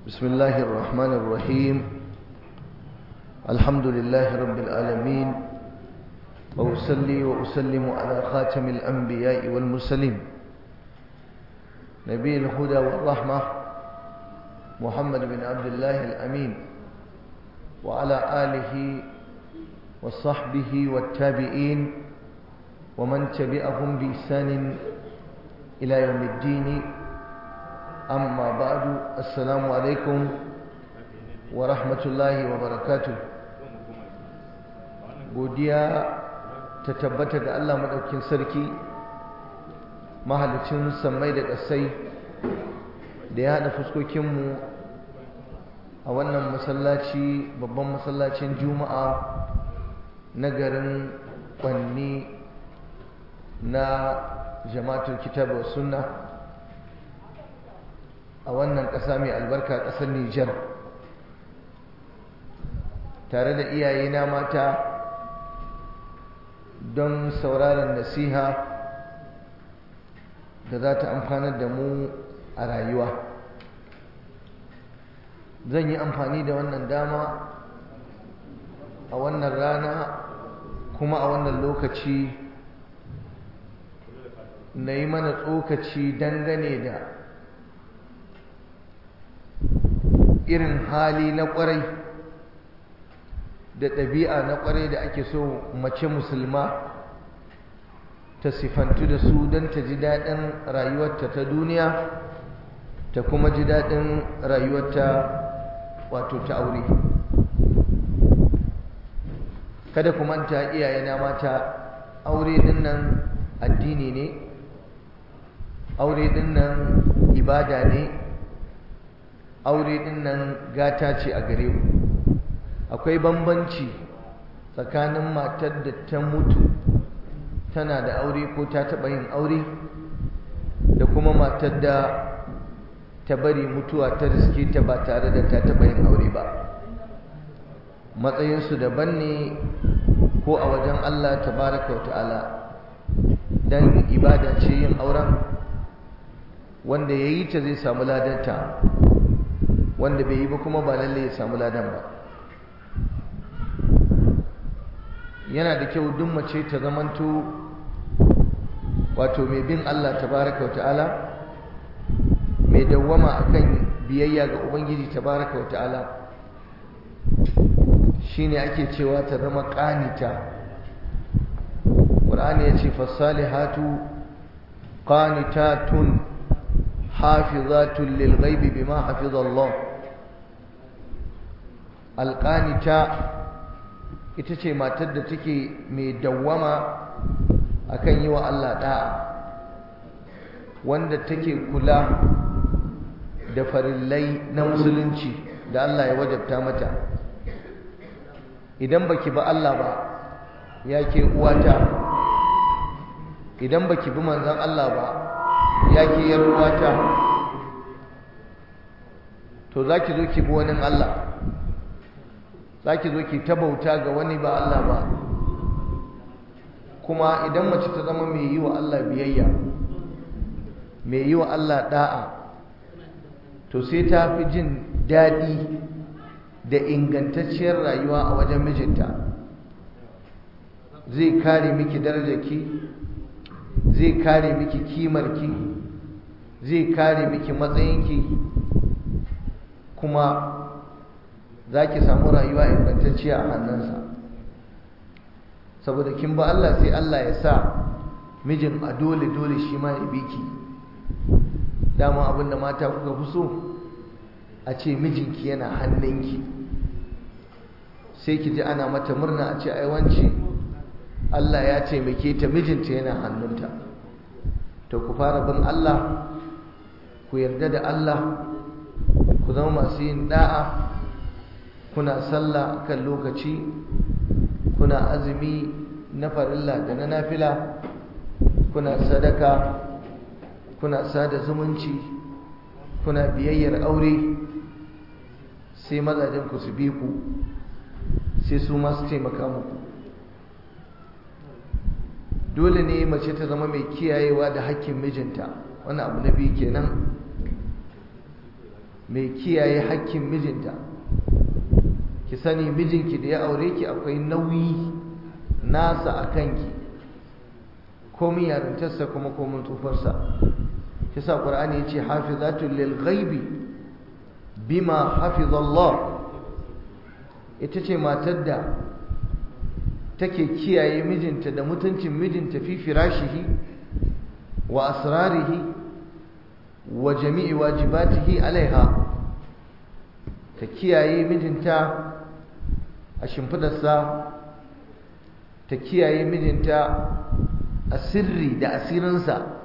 بسم الله الرحمن الرحيم الحمد لله رب العالمين وأسلي وأسلم على خاتم الأنبياء والمرسلين نبي الهدى والرحمة محمد بن عبد الله الأمين وعلى آله وصحبه والتابعين ومن تبعهم بإحسان إلى يوم الدين أما بعد السلام عليكم ورحمة الله وبركاته godiya ta tabbata ga Allah maɗaukin sarki mahalicin sammai da ƙasai da ya haɗa fuskokinmu a wannan masallaci babban masallacin juma'a na garin kwanni na jama'atul kitab wa sunna a wannan ƙasa mai albarka ƙasar Nijar tare da iyayena mata don sauraron nasiha da za ta amfanar da mu a rayuwa zan yi amfani da wannan dama a wannan rana kuma a wannan lokaci na yi mana tsokaci dangane da irin hali na kwarai da ɗabi'a na kwarai da ake so mace musulma ta sifantu da su don ta ji daɗin rayuwarta ta duniya ta kuma ji daɗin rayuwarta wato ta aure kada ku manta iyayena mata aure din nan addini ne aure din nan ibada ne aure din nan gata ce a gare mu akwai bambanci tsakanin matar da ta mutu tana da aure ko ta taɓa yin aure da kuma matar da ta bari mutuwa ta riske ta ba tare da ta taɓa yin aure ba matsayinsu daban ne ko a wajen Allah tabaraka wa ta'ala dan ibada ce yin auren wanda ya yi ta zai samu ladanta wanda bai yi ba kuma ba lalle ya samu ladan ba yana da kyau duk mace ta zamanto wato mai bin Allah tabaraka wata'ala mai dawwama akan biyayya ga ubangiji tabaraka wata'ala shine ake cewa ta zama qanita Qur'ani yace fasalihatu qanitatun hafizatun lil ghaibi bima hafiza Allah alqanita ita ce matar da take mai dawwama akan yi wa Allah da'a wanda take kula da farillai na musulunci da Allah ya wajabta mata idan baki ba Allah ba ya ke uwata idan baki bi manzon Allah ba ya ke yar uwata to zaki zo ki bi wani Allah za ki zo ki ta bauta ga wani ba Allah ba kuma idan mace ta zama mai yi wa Allah biyayya mai yi wa Allah da'a to sai ta fi jin daɗi da ingantacciyar rayuwa a wajen mijinta zai kare miki darajarki zai kare miki kimarki zai kare miki matsayinki kuma za ki samu rayuwa ingantacciya a hannunsa saboda kin ba Allah sai Allah ya sa mijin a dole dole shi ma ya biki dama abinda mata kuka fi so a ce mijinki yana hannunki sai ki ji ana mata murna a ce ai wance Allah ya taimake ta mijinta yana hannunta to ku fara bin Allah ku yarda da Allah ku zama masu yin da'a kuna sallah kan lokaci kuna azumi na farilla da na nafila kuna sadaka kuna sada zumunci kuna biyayyar aure sai mazajen ku su bi ku sai su masu taimaka muku dole ne mace ta zama mai kiyayewa da hakkin mijinta wannan abu na biyu kenan mai kiyaye hakkin mijinta ki sani mijinki da ya aure ki akwai nauyi nasa a kanki komin yarintarsa kuma komin tsufarsa kisa ƙur'ani ya ce hafizatul lil ghaibi bima hafizallah ita ce matar da take kiyaye mijinta da mutuncin mijinta fi firashihi wa asrarihi wa jami'i wajibatihi alaiha ta kiyaye mijinta a shimfidarsa ta kiyaye mijinta a sirri da asirinsa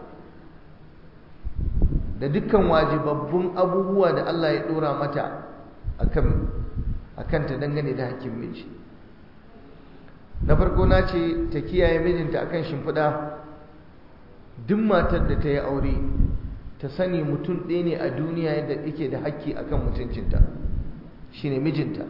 da dukkan wajibabbun abubuwa da Allah ya dora mata akan ta dangane da hakkin miji na farko na ce ta kiyaye mijinta akan shimfiɗa duk matar da ta yi aure ta sani mutum ɗaya ne a duniya yadda yake da hakki akan mutuncinta shine mijinta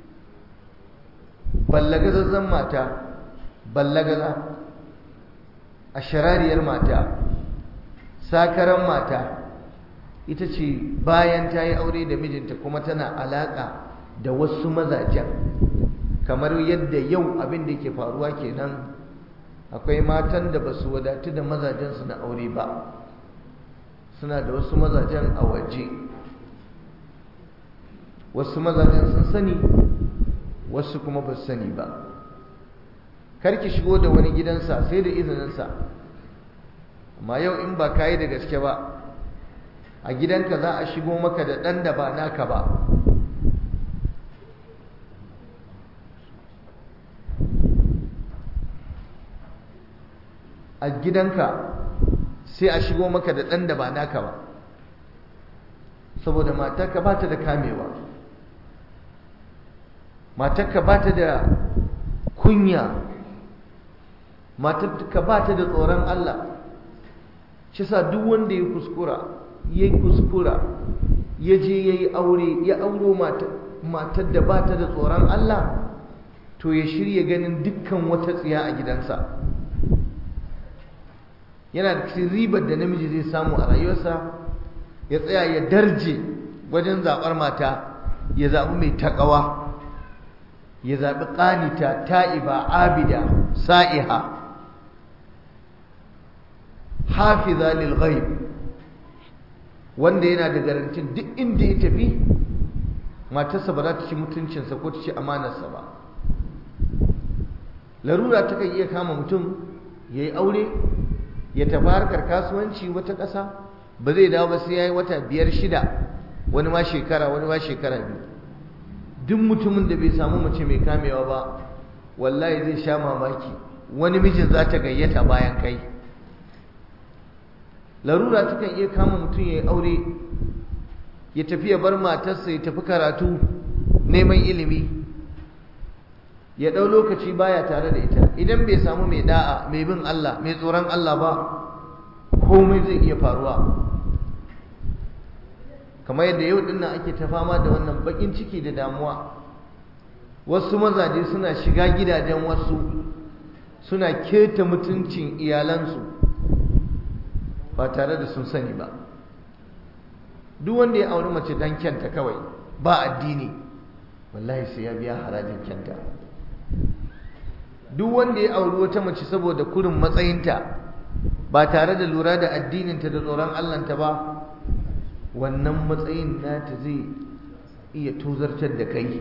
ballagazazzan mata ballagaza a sharariyar mata sakaran mata ita ce bayan ta yi aure da mijinta kuma tana alaƙa da wasu mazajen kamar yadda yau abin da ke faruwa kenan akwai matan da ba su wadatu da mazajensu na aure ba suna da wasu mazajen a waje wasu mazajen sun sani wasu kuma ba su sani ba karki shigo da wani gidansa sai da izininsa amma yau in ba ka yi da gaske ba a gidanka za a shigo maka da ɗan da ba naka ba a gidanka sai a shigo maka da ɗan da ba naka ba saboda matarka ba ta da kamewa matarka ba ta da kunya matarka ba ta da tsoron Allah shi sa duk wanda ya kuskura ya kuskura ya je ya yi aure ya auro matar da ba ta da tsoron Allah to ya shirya ganin dukkan wata tsiya a gidansa yana da cikin ribar da namiji zai samu a rayuwarsa ya tsaya ya darje wajen zaɓar mata ya zaɓi mai taƙawa ya zaɓi ƙanita ta'iba abida sa'iha hafiza lil ghaib wanda yana da garantin duk inda ya tafi matarsa ba za ta ci mutuncinsa ko ta ci amanarsa ba larura ta kan iya kama mutum ya yi aure ya tafi harkar kasuwanci wata ƙasa ba zai dawo ba sai ya yi wata biyar shida wani ma shekara wani ma shekara biyu duk mutumin da bai samu mace mai kamewa ba wallahi zai sha mamaki wani mijin za ta gayyata bayan kai larura ta kan iya kama mutum ya yi aure ya tafi ya bar matarsa ya tafi karatu neman ilimi ya ɗau lokaci baya tare da ita idan bai samu mai da'a mai bin Allah mai tsoron Allah ba komai zai iya faruwa kamar yadda yau dinnan ake ta fama da wannan bakin ciki da damuwa wasu mazaje suna shiga gidajen wasu suna keta mutuncin iyalansu ba tare da sun sani ba duk wanda ya auri mace dan kyanta kawai ba addini wallahi sai ya biya harajin kyanta duk wanda ya auri wata mace saboda kurin matsayinta ba tare da lura da addininta da tsoron Allahnta ba wannan matsayin nata zai iya tuzartar da kai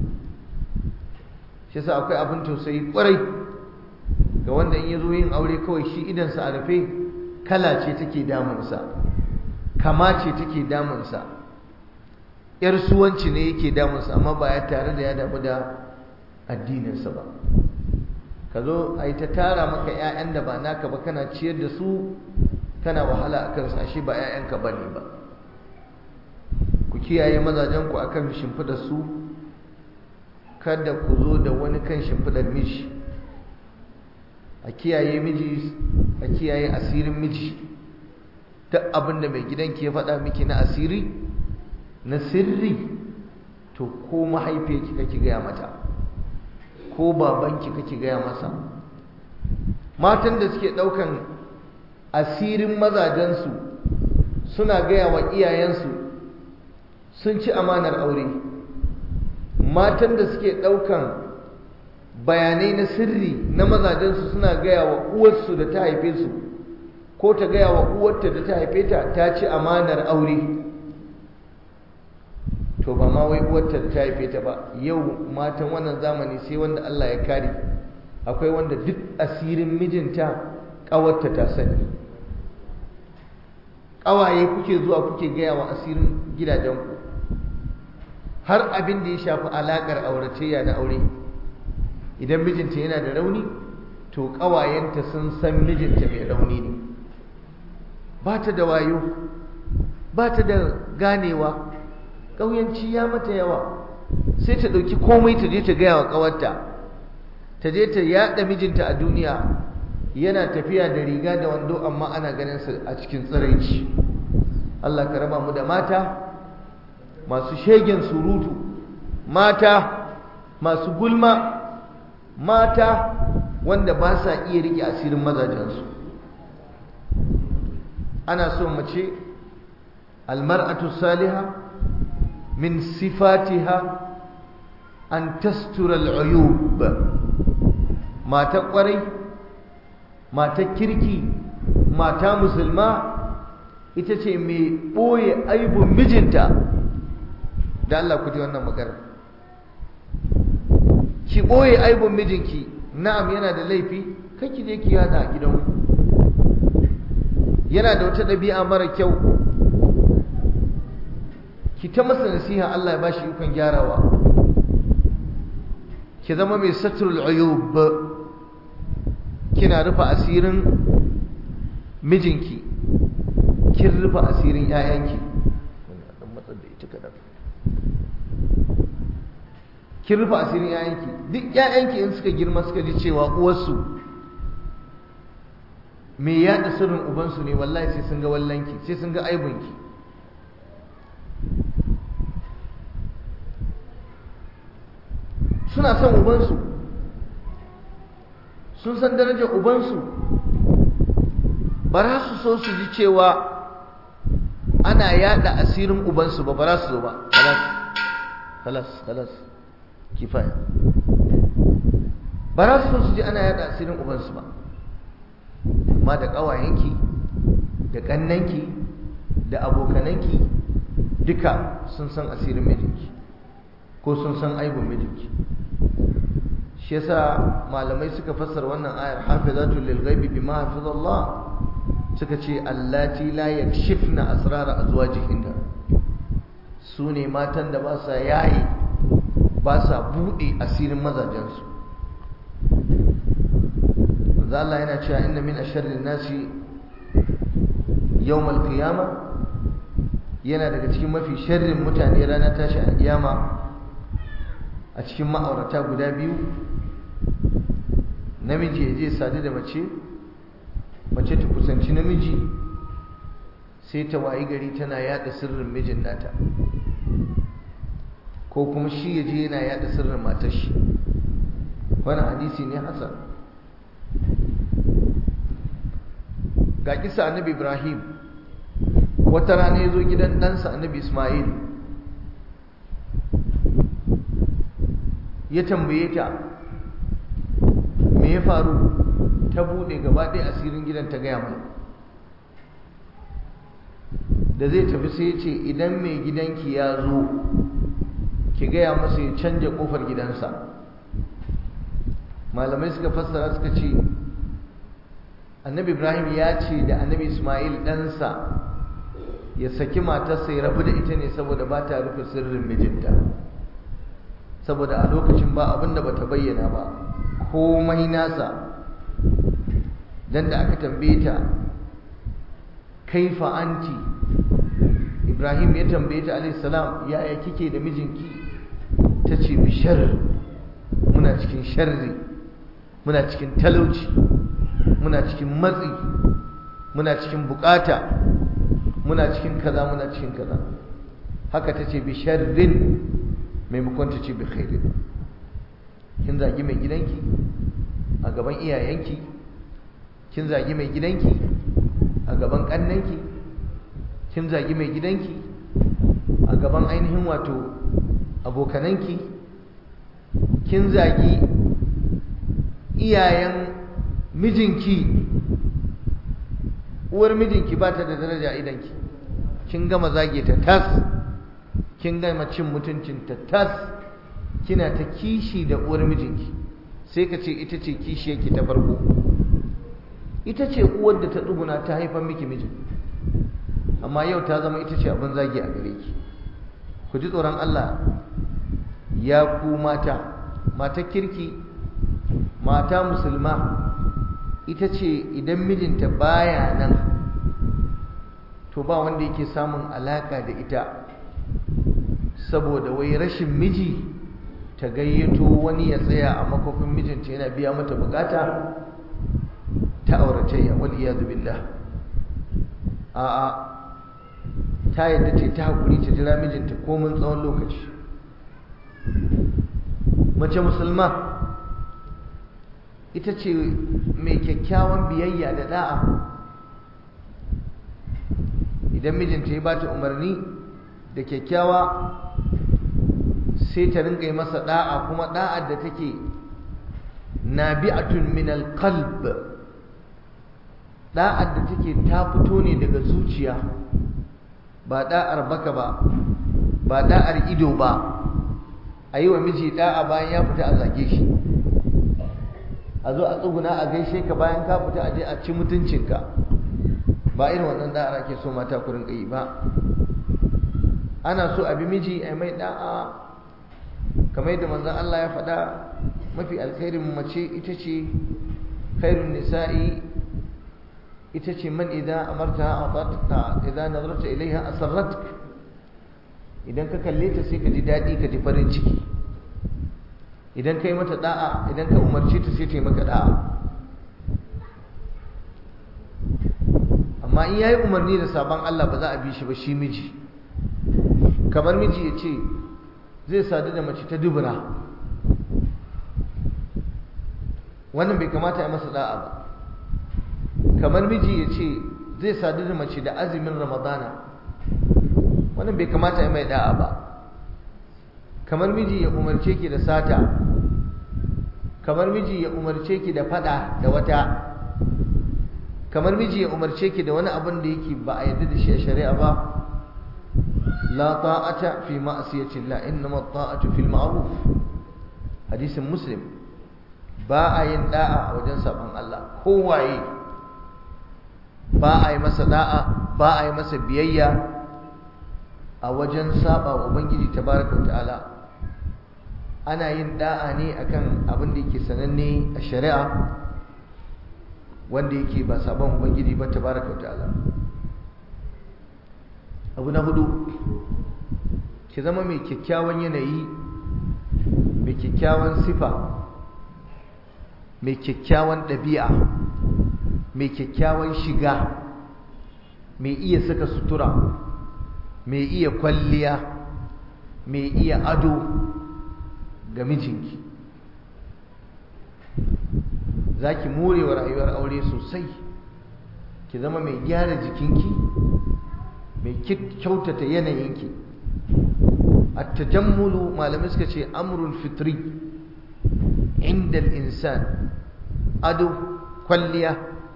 shi sa akwai abin tausayi kwarai ga wanda in ya zo yin aure kawai shi idansa a rufe kala ce take damunsa kama ce take damunsa yar suwanci ne yake damunsa amma ba ya tare da ya damu da addininsa ba ka zo a yi ta tara maka 'ya'yan da ba naka ba kana ciyar da su kana wahala a kansu ashe ba 'ya'yanka ba ne ba ku kiyaye mazajenku a kan shimfiɗar su kada ku zo da wani kan shimfiɗar miji a kiyaye miji a kiyaye asirin miji duk abin da mai gidanki ya faɗa miki na asiri na sirri to ko mahaifiyarki kake gaya mata ko babanki kake gaya masa matan da suke ɗaukan asirin mazajensu suna gaya wa iyayensu sun ci amanar aure matan da suke ɗaukan bayanai na sirri na mazajensu suna gaya wa uwarsu da ta haife su ko ta gaya wa uwarta da ta haife ta ta ci amanar aure to ba ma wai uwarta da ta haife ta ba yau matan wannan zamani sai wanda Allah ya kare akwai wanda duk asirin mijinta ƙawarta ta sani ƙawaye kuke zuwa kuke gaya wa asirin gidajenku har abin da ya shafi alaƙar auratayya na aure idan mijinta yana da rauni to ƙawayenta sun san mijinta mai rauni ne ba ta da wayo ba ta da ganewa ƙauyanci ya mata yawa sai ta ɗauki komai ta je ta gaya wa ƙawarta ta je ta yaɗa mijinta a duniya yana tafiya da riga da wando amma ana ganin sa a cikin tsiraici Allah ka raba mu da mata masu shegen surutu mata masu gulma mata wanda ba sa iya rike asirin mazajensu ana so mace almar'atu salihah min sifatiha an tastura al'uyub mata kwarai mata kirki mata musulma ita ce mai ɓoye aibun mijinta da Allah ku ji wannan magana ki ɓoye aibun mijinki na'am yana da laifi kake je ki yada a gidanku yana da wata ɗabi'a mara kyau ki ta masa nasiha Allah ya bashi ikon gyarawa ki zama mai satrul uyub kina rufe asirin mijinki kin rufe asirin ƴaƴanki kin rufe asirin ƴaƴanki duk ƴaƴanki in suka girma suka ji cewa uwarsu me yaɗa sirrin ubansu ne wallahi sai sun ga wallanki sai sun ga aibunki suna son ubansu sun san darajar ubansu ba za su so su ji cewa ana yada asirin ubansu ba ba za su zo ba halas halas halas kifaya ba za su so su ji ana yada asirin ubansu ba amma da ƙawayenki da ƙannanki da abokananki duka sun san asirin mijinki ko sun san aibun mijinki shi yasa malamai suka fassara wannan ayar hafizatul lil ghaibi bima hafizallah suka ce allati la yakshifna asrara azwajihinna su ne matan da ba sa yayi ba sa bude asirin mazajensu manzo Allah yana cewa inna min asharrin nasi yawmal qiyama yana daga cikin mafi sharrin mutane ranar tashi a kiyama a cikin ma'aurata guda biyu namiji ya je sadu da mace mace ta kusanci namiji sai ta wayi gari tana yada sirrin mijin nata ko kuma shi ya je yana yada sirrin matar shi wani hadisi ne hasan ga kisa annabi ibrahim wata rana ya zo gidan ɗansa annabi ismail ya tambaye ta me ya faru ta buɗe gaba ɗaya asirin gidan ta gaya mai da zai tafi sai ya ce idan mai gidanki ya zo ki gaya masa ya canja ƙofar gidansa malamai suka fassara suka ce annabi ibrahim ya ce da annabi ismail ɗansa ya saki matarsa ya rabu da ita ne saboda ba ta rufe sirrin mijinta saboda a lokacin ba abin da bata bayyana ba komai nasa dan da aka tambaye ta kaifa anti ibrahim ya tambaye ta alayhi salam yaya kike da mijinki ta ce bi sharri muna cikin sharri muna cikin talauci muna cikin matsi muna cikin bukata muna cikin kaza muna cikin kaza haka ta ce bi sharrin maimakon ta ce bi khairin kin zagi mai gidanki a gaban iyayenki kin zagi mai gidanki a gaban kannanki kin zagi mai gidanki a gaban ainihin wato abokananki kin zagi iyayen mijinki uwar mijinki ba ta da daraja idanki kin gama zage ta tas kin gama cin mutuncinta tas kina ta kishi da uwar mijinki sai ka ce ita ce kishiyarki ta farko ita ce uwar da ta tsuguna ta haifar miki mijin amma yau ta zama ita ce abin zagi a gare ki ku ji tsoron Allah ya ku mata mata kirki mata musulma ita ce idan mijinta baya nan to ba wanda yake samun alaka da ita saboda wai rashin miji ta gayyato wani ya tsaya a makofin mijinta yana biya mata bukata ta auratayya wal iyadu billah a'a ta yadda ce ta hakuri ta jira mijinta komin tsawon lokaci mace musulma ita ce mai kyakkyawan biyayya da da'a idan mijinta ya bata umarni da kyakkyawa sai ta rinka yi masa da'a kuma da'ar da take nabi'atun min alqalb da'ar da take ta fito ne daga zuciya ba da'ar baka ba ba da'ar ido ba a yi wa miji da'a bayan ya fita a zage shi a zo a tsuguna a gaishe ka bayan ka fita a je a ci mutuncinka ba irin wannan da'ar ake so mata ku rinka yi ba ana so a bi miji a mai da'a kamar yadda manzon Allah ya faɗa mafi alkhairin mace ita ce khairun nisa'i ita ce man idan amarta atatka idan nazarta ilaiha asarratka idan ka kalle ta sai ka ji daɗi ka ji farin ciki idan ka yi mata da'a idan ka umarce ta sai ta yi maka da'a amma in yayi umarni da sabon Allah ba za a bi shi ba shi miji kamar miji ya ce zai sadu da mace ta dubura wannan bai kamata ya masa da'a ba kamar miji ya ce zai sadu da mace da azumin ramadana wannan bai kamata ya mai da'a ba kamar miji ya umarce ki da sata kamar miji ya umarce ki da fada da wata kamar miji ya umarce ki da wani abin da yake ba a yarda da shi a shari'a ba la ta'ata fi ma'siyati Allah innama ta'atu fil ma'ruf hadisin muslim ba a yin da'a a wajen sabon Allah kowaye ba a yi masa da'a ba a yi masa biyayya a wajen saba wa ubangiji tabaraka wa ta'ala ana yin da'a ne akan abin da yake sananne a shari'a wanda yake ba sabon ubangiji ba tabaraka wa ta'ala abu na hudu ki zama mai kyakkyawan yanayi mai kyakkyawan sifa mai kyakkyawan ɗabi'a mai kyakkyawan shiga mai iya saka sutura mai iya kwalliya mai iya ado ga mijinki za ki more wa rayuwar aure sosai ki zama mai gyara jikinki mai kyautata yanayinki التجمل malamai suka ce amrun fitri inda insan ado kwalliya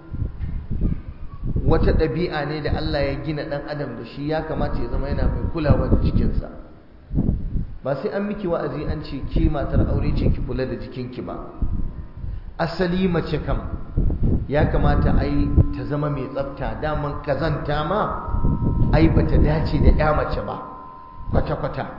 wata ɗabi'a ne da Allah ya gina ɗan adam da shi ya kamata ya zama yana mai kulawa da jikinsa ba sai an miki wa'azi an ce ke matar aure ce ki kula da jikinki ba asali mace kam ya kamata ai ta zama mai tsafta daman kazanta ma ai bata dace da ya mace ba kwata-kwata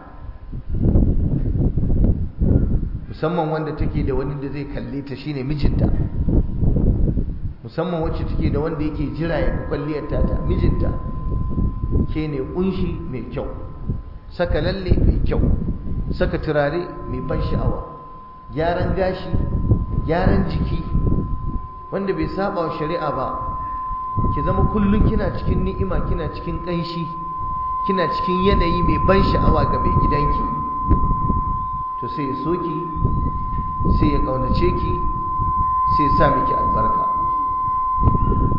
musamman wanda take da wani da zai kalle ta shine mijinta musamman wacce take da wanda yake jira ya kwalliyar ta mijinta ke ne kunshi mai kyau saka lalle mai kyau saka turare mai ban sha'awa gyaran gashi gyaran jiki wanda bai saba wa shari'a ba ki zama kullum kina cikin ni'ima kina cikin ƙanshi kina cikin yanayi mai ban sha'awa ga mai gidanki to sai ya soki sai ya ƙaunace ki sai ya sa miki albarka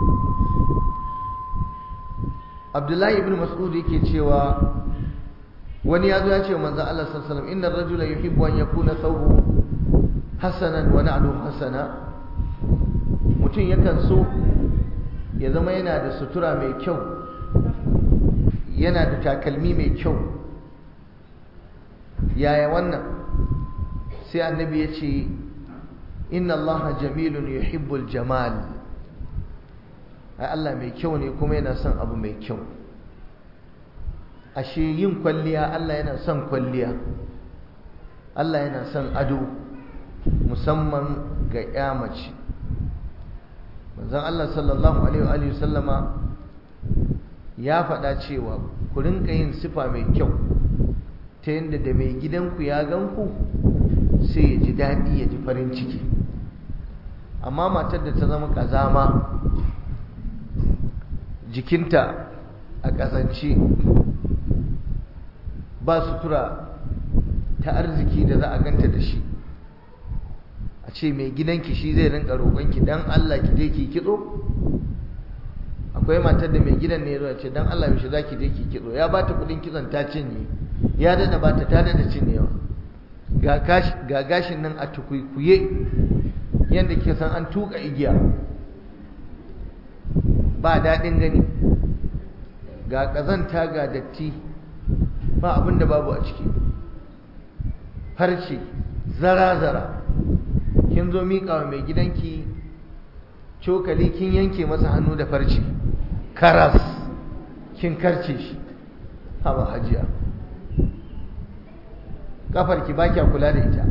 abdullahi ibn mas'ud yake cewa wani ya zo ya ce manzo Allah sallallahu alaihi wasallam inna ar-rajula yuhibbu an yakuna thawbuhu hasanan wa na'luhu hasana mutum yakan so ya zama yana da sutura mai kyau yana da takalmi mai kyau yaya wannan sai annabi ya ce inna allaha jamilun yuhibbul jamal ai Allah mai kyau ne kuma yana son abu mai kyau ashe yin kwalliya Allah yana son kwalliya Allah yana son ado musamman ga ya mace manzon Allah sallallahu alaihi wa sallama ya faɗa cewa ku rinka yin sifa mai kyau ta yadda da mai gidanku ya ganku sai ya ji daɗi ya ji farin ciki amma matar da ta zama ƙazama jikinta a ƙazance ba sutura ta arziki da za a ganta da shi a ce mai gidanki shi zai rinka roƙonki dan Allah ki je ki kitso akwai matar da mai gidan ne ya zo ya ce dan Allah yaushe za ki je ki kitso ya ba ta kuɗin kitson ta cinye ya dada ba ta ta dada cinyewa ga gashin nan a tukuikuye yadda ke san an tuka igiya ba daɗin gani ga ƙazanta ga datti ba abin da babu a ciki farce zara-zara kin zo miƙa wa mai gidanki cokali kin yanke masa hannu da farce karas kin karce shi haba hajiya kafarki ba kya kula da ita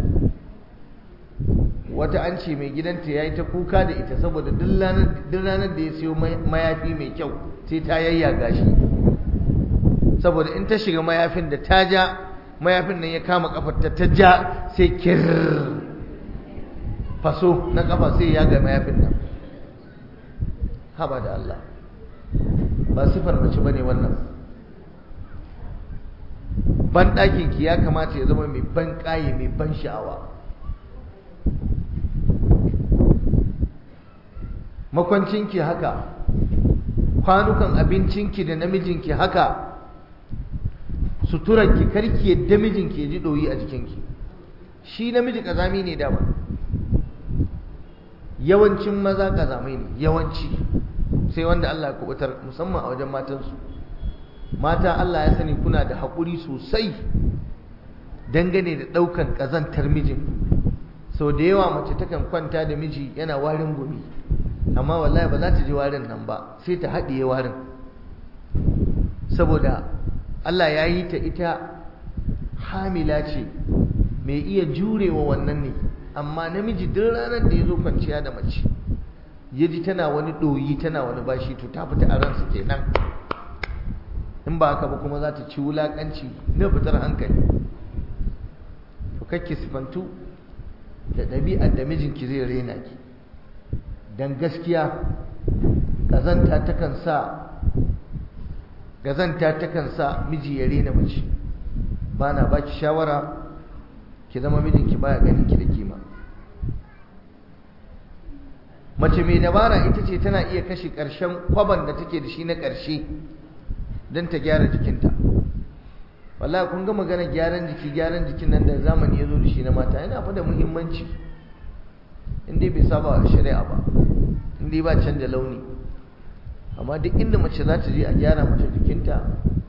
wata an ce mai gidanta ya yi ta kuka da ita saboda duk ranar da ya siyo mayafi mai kyau sai ta yayyaga shi saboda in ta shiga mayafin da ta ja mayafin nan ya kama kafar ta ta ja sai kir faso na kafa sai ya ga mayafin nan haba da Allah ba sifar mace bane wannan ban ki ya kamata ya zama mai ban ƙaye mai ban sha'awa makwancinki haka kwanukan abincinki da namijinki haka suturarki karki yadda mijinki ya ji ɗoyi a jikinki shi namiji ƙazami ne dama yawancin maza ƙazamai ne yawanci sai wanda Allah ya kubutar musamman a wajen matansu mata Allah ya sani kuna da haƙuri sosai dangane da ɗaukan ƙazantar mijin sau da yawa mace takan kwanta da miji yana warin gumi amma wallahi ba za ta ji warin nan ba sai ta haɗiye warin saboda Allah ya yi ta ita hamila ce mai iya jurewa wannan ne amma namiji duk ranar da ya zo kwanciya da mace ya ji tana wani ɗoyi tana wani bashi to ta fita a ransa kenan in ba haka ba kuma za ta ci wulaƙanci na fitar hankali to kakki sifantu da ɗabi'ar da mijinki zai rena ki don gaskiya ƙazanta takan sa gazanta takan sa miji ya rena mace ba na ba ki shawara ki zama mijinki baya ganin ki da kima mace mai dabara ita ce tana iya kashe ƙarshen kwaban da take da shi na ƙarshe don ta gyara jikinta wallahi kun ga magana gyaran jiki gyaran jikin nan da zamani ya zo da shi na mata yana fa da muhimmanci in dai bai saba wa shari'a ba in dai ba canja launi amma duk inda mace za ta je a gyara mata jikinta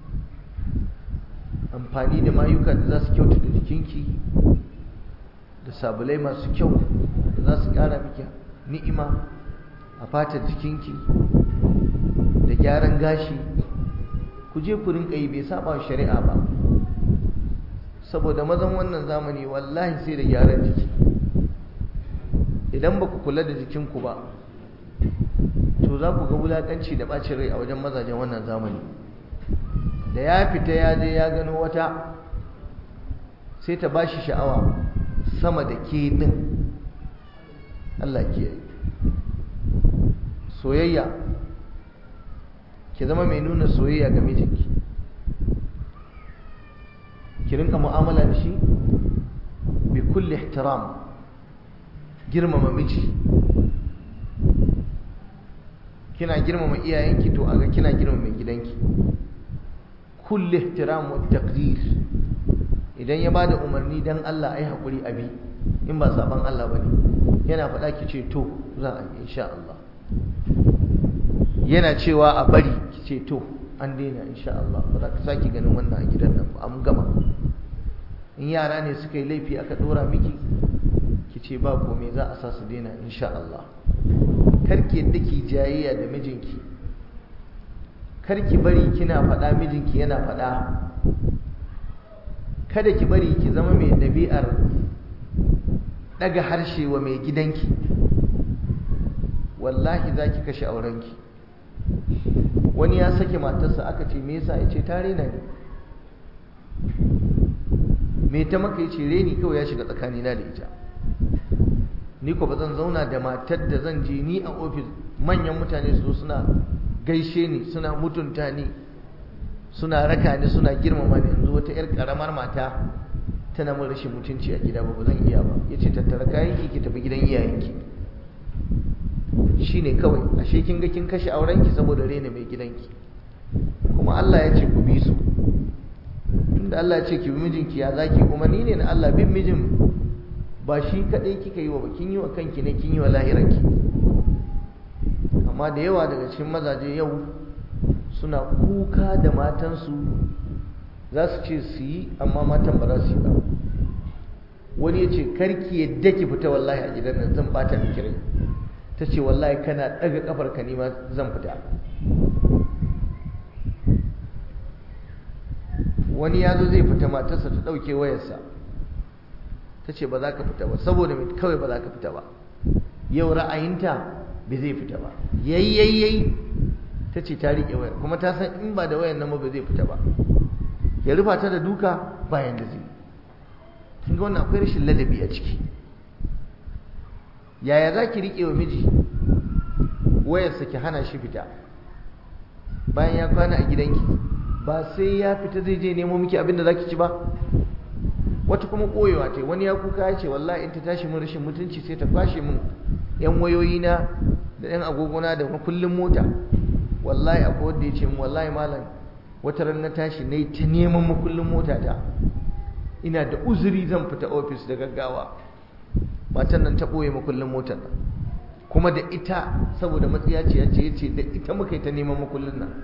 amfani da mayuka da za su kyautata jikinki da sabulai masu kyau da za su ƙara miki ni'ima a fatar jikinki da gyaran gashi ku je ku rinka yi bai saba shari'a ba saboda mazan wannan zamani wallahi sai da gyaran jiki idan ba ku kula da jikinku ba to za ku ga wulaƙanci da ɓacin rai a wajen mazajen wannan zamani da ya fita ya je ya gano wata sai ta bashi sha'awa sama da ke ɗin Allah ke soyayya ki zama mai nuna soyayya ga mijinki ki rinka mu'amala da shi bi kulli ihtiram girmama miji kina girmama iyayenki to aga kina girmama gidanki kulli ihtiram wa taqdir idan ya bada umarni dan Allah ai hakuri abi in ba saban Allah bane yana faɗa ki ce to za a yi insha Allah yana cewa a bari ki ce to an daina insha Allah ba za ka saki ganin wannan a gidan nan ba an gama in yara ne suka yi laifi aka dora miki ki ce ba komai za a sa su daina insha Allah karki yadda ki jayayya da mijinki karki bari kina faɗa mijinki yana faɗa kada ki bari ki zama mai ɗabi'ar ɗaga harshe wa mai gidanki wallahi za ki kashe aurenki wani ya sake matarsa aka ce me yasa ya ce ta rena ne me ta maka ya ce reni kawai ya shiga tsakanina da ita ni ko ba zan zauna da matar da zan je ni a ofis manyan mutane su suna gaishe ni suna mutunta ni suna raka ni suna girmama ni yanzu wata yar karamar mata tana mun rashin mutunci a gida ba ba zan iya ba yace tattara kayanki ki tafi gidan iyayenki shine kawai ashe kin ga kin kashe aurenki saboda rena mai gidanki kuma Allah ya ce ku bi su tunda Allah ya ce ki bi mijinki ya zaki umarni ne na Allah bin mijin ba shi kadai kika yi wa ba kin yi wa kanki ne kin yi wa lahiranki amma da yawa daga cikin mazaje yau suna kuka da matansu za su ce su yi amma matan ba za su yi ba wani ya ce karki yadda ki fita wallahi a gidan nan zan bata miki rai ta ce wallahi kana daga kafar ka nima zan fita wani ya zo zai fita matarsa ta ɗauke wayarsa ta ce ba za ka fita ba saboda mai kawai ba za ka fita ba yau ra'ayinta bai zai fita ba yayyayyai ta ce ta riƙe wayar kuma ta san in ba da wayar nan ba zai fita ba ya rufa ta da duka bayan da zai kin ga wannan akwai rashin ladabi a ciki yaya za ki riƙe wa miji wayarsa ki hana shi fita bayan ya kwana a gidanki ba sai ya fita zai je nemo miki abin da za ki ci ba wata kuma koyewa ta wani ya kuka ya ce wallahi in ta tashi mun rashin mutunci sai ta kwashe mun yan wayoyina da yan agogona da kullum mota wallahi akwai wanda ya ce mun wallahi malam wata ran na tashi na yi ta neman makullin mota ta ina da uzuri zan fita ofis da gaggawa matan nan ta ɓoye makullin motar nan kuma da ita saboda matsiya ce ya ce ya ce da ita muka yi ta neman makullin nan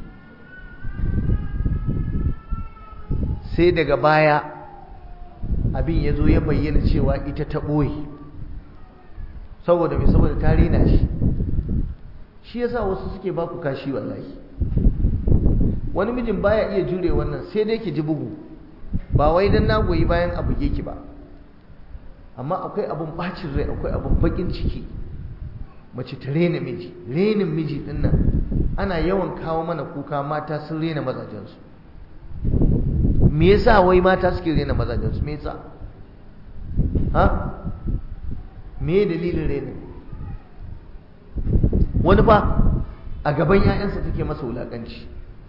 sai daga baya abin ya zo ya bayyana cewa ita ta ɓoye saboda mai saboda ta rena shi shi yasa wasu suke baku kashi wallahi wani mijin baya iya jure wannan sai dai ki ji bugu ba wai dan na goyi bayan abu ki ba amma akwai abun bacin rai akwai abun bakin ciki mace ta rena miji renin miji din nan ana yawan kawo mana kuka mata sun rena mazajensu me yasa wai mata suke rena mazajensu me yasa ha me dalilin renin wani ba a gaban 'ya'yansa take masa wulakanci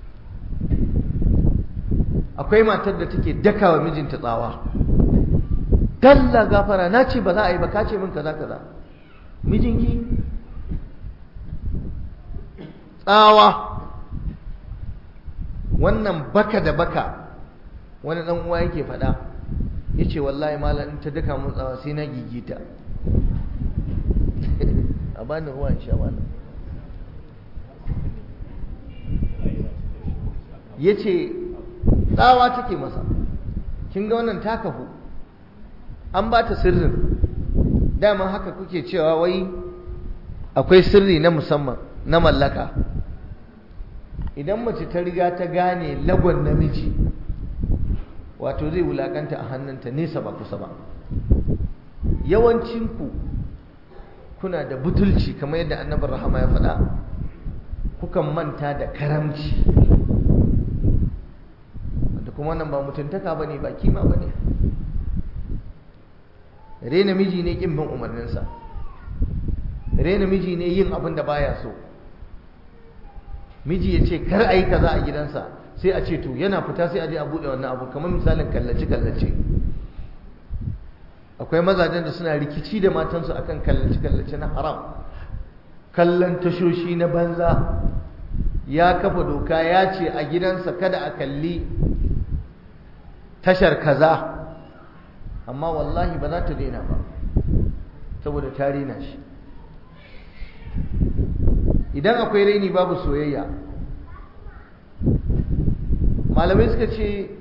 akwai matar da take dakawa mijinta tsawa dalla gafara na ce ba za a yi ba ka ce min kaza kaza mijinki tsawa wannan baka da baka wani dan uwa yake faɗa ya ce wallahi malam in ta daka mun tsawa sai na gigita a bani ruwan sha malam ya ce tsawa take masa kin ga wannan ta kafu an ba ta sirrin dama haka kuke cewa wai akwai sirri na musamman na mallaka idan mace ta riga ta gane lagon namiji wato zai wulakanta a hannunta nesa ba kusa ba yawancinku kuna da butulci kamar yadda annabar rahama ya faɗa kukan manta da karamci da kuma wannan ba mutuntaka ba ne ba kima ba ne rena miji ne ƙin bin umarninsa rena miji ne yin abin da baya so miji ya ce kar a yi kaza a gidansa sai a ce to yana fita sai a je a buɗe wannan abu kamar misalin kallace-kallace akwai mazajen da suna rikici da matansu akan kallace-kallace na haram kallon tashoshi na banza ya kafa doka ya ce a gidansa kada a kalli tashar kaza amma wallahi ba za ta daina ba saboda ta rena shi idan akwai raini babu soyayya malamai suka ce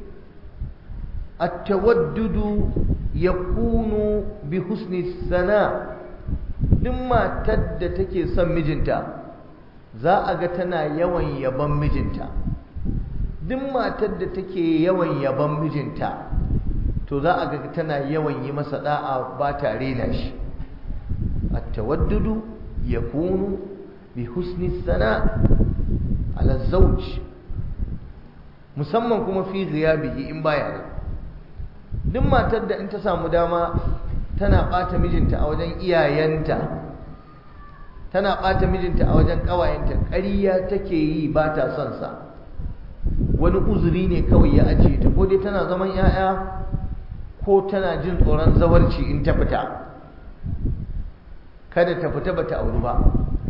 at-tawaddudu yakunu bi husni sana duk matar da take son mijinta za a ga tana yawan yaban mijinta duk matar da take yawan yaban mijinta to za a ga tana yawan yi masa da'a ba ta rena shi at-tawaddudu yakunu bi husni sana ala zawj musamman kuma fi ghiyabihi in baya nan duk matar da in ta samu dama tana bata mijinta a wajen iyayenta tana bata mijinta a wajen kawayenta ƙarya take yi ba ta son sa wani uzuri ne kawai ya ajiye ta ko dai tana zaman 'ya'ya ko tana jin tsoron zawarci in ta fita kada ta fita bata auri ba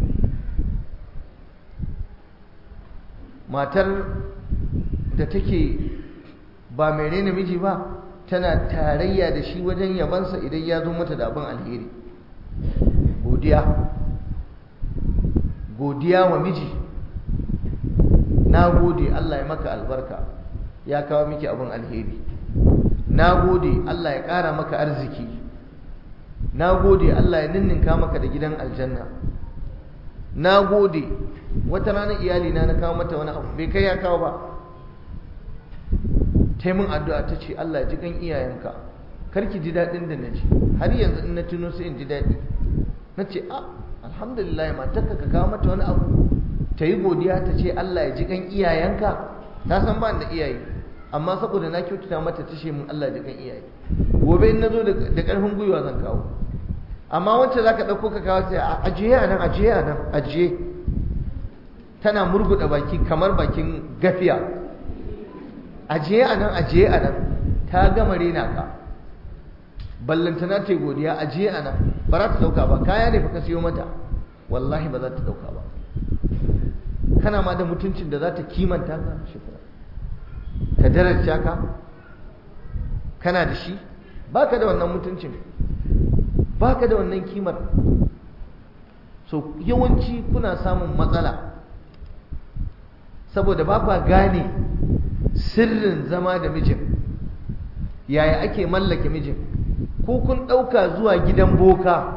matar da take ba mai raina miji ba tana tarayya da shi wajen yabansa idan ya zo mata da abin alheri godiya godiya wa miji na gode Allah ya maka albarka ya kawo miki abin alheri na gode Allah ya ƙara maka arziki na gode Allah ya ninninka maka da gidan aljanna na gode wata rana iyalina na kawo mata wani abu bai kai ya kawo ba ta min addu'a ta ce Allah ji kan iyayenka karki ji daɗin da na ji har yanzu in na tuno sai in ji daɗi na ce a alhamdulillah matarka ka kawo mata wani abu ta yi godiya ta ce Allah ya ji kan iyayenka ta san ba da iyaye amma saboda na kyautata mata ta ce min Allah ji kan iyaye gobe in na zo da ƙarfin gwiwa zan kawo amma wacce za ka ɗauko ka kawo sai ajiye a nan ajiye a nan ajiye tana murguɗa baki kamar bakin gafiya ajiye a nan ajiye a nan ta gama rena ka ballantana ta godiya ajiye a nan ba za ta dauka ba kaya ne fa ka siyo mata wallahi ba za ta dauka ba kana ma da mutuncin da za ta kimanta ka shukura ta daraja ka kana da shi baka da wannan mutuncin baka da wannan kimar so yawanci kuna samun matsala saboda ba kwa gane sirrin zama da mijin yaya ake mallake mijin ko kun ɗauka zuwa gidan boka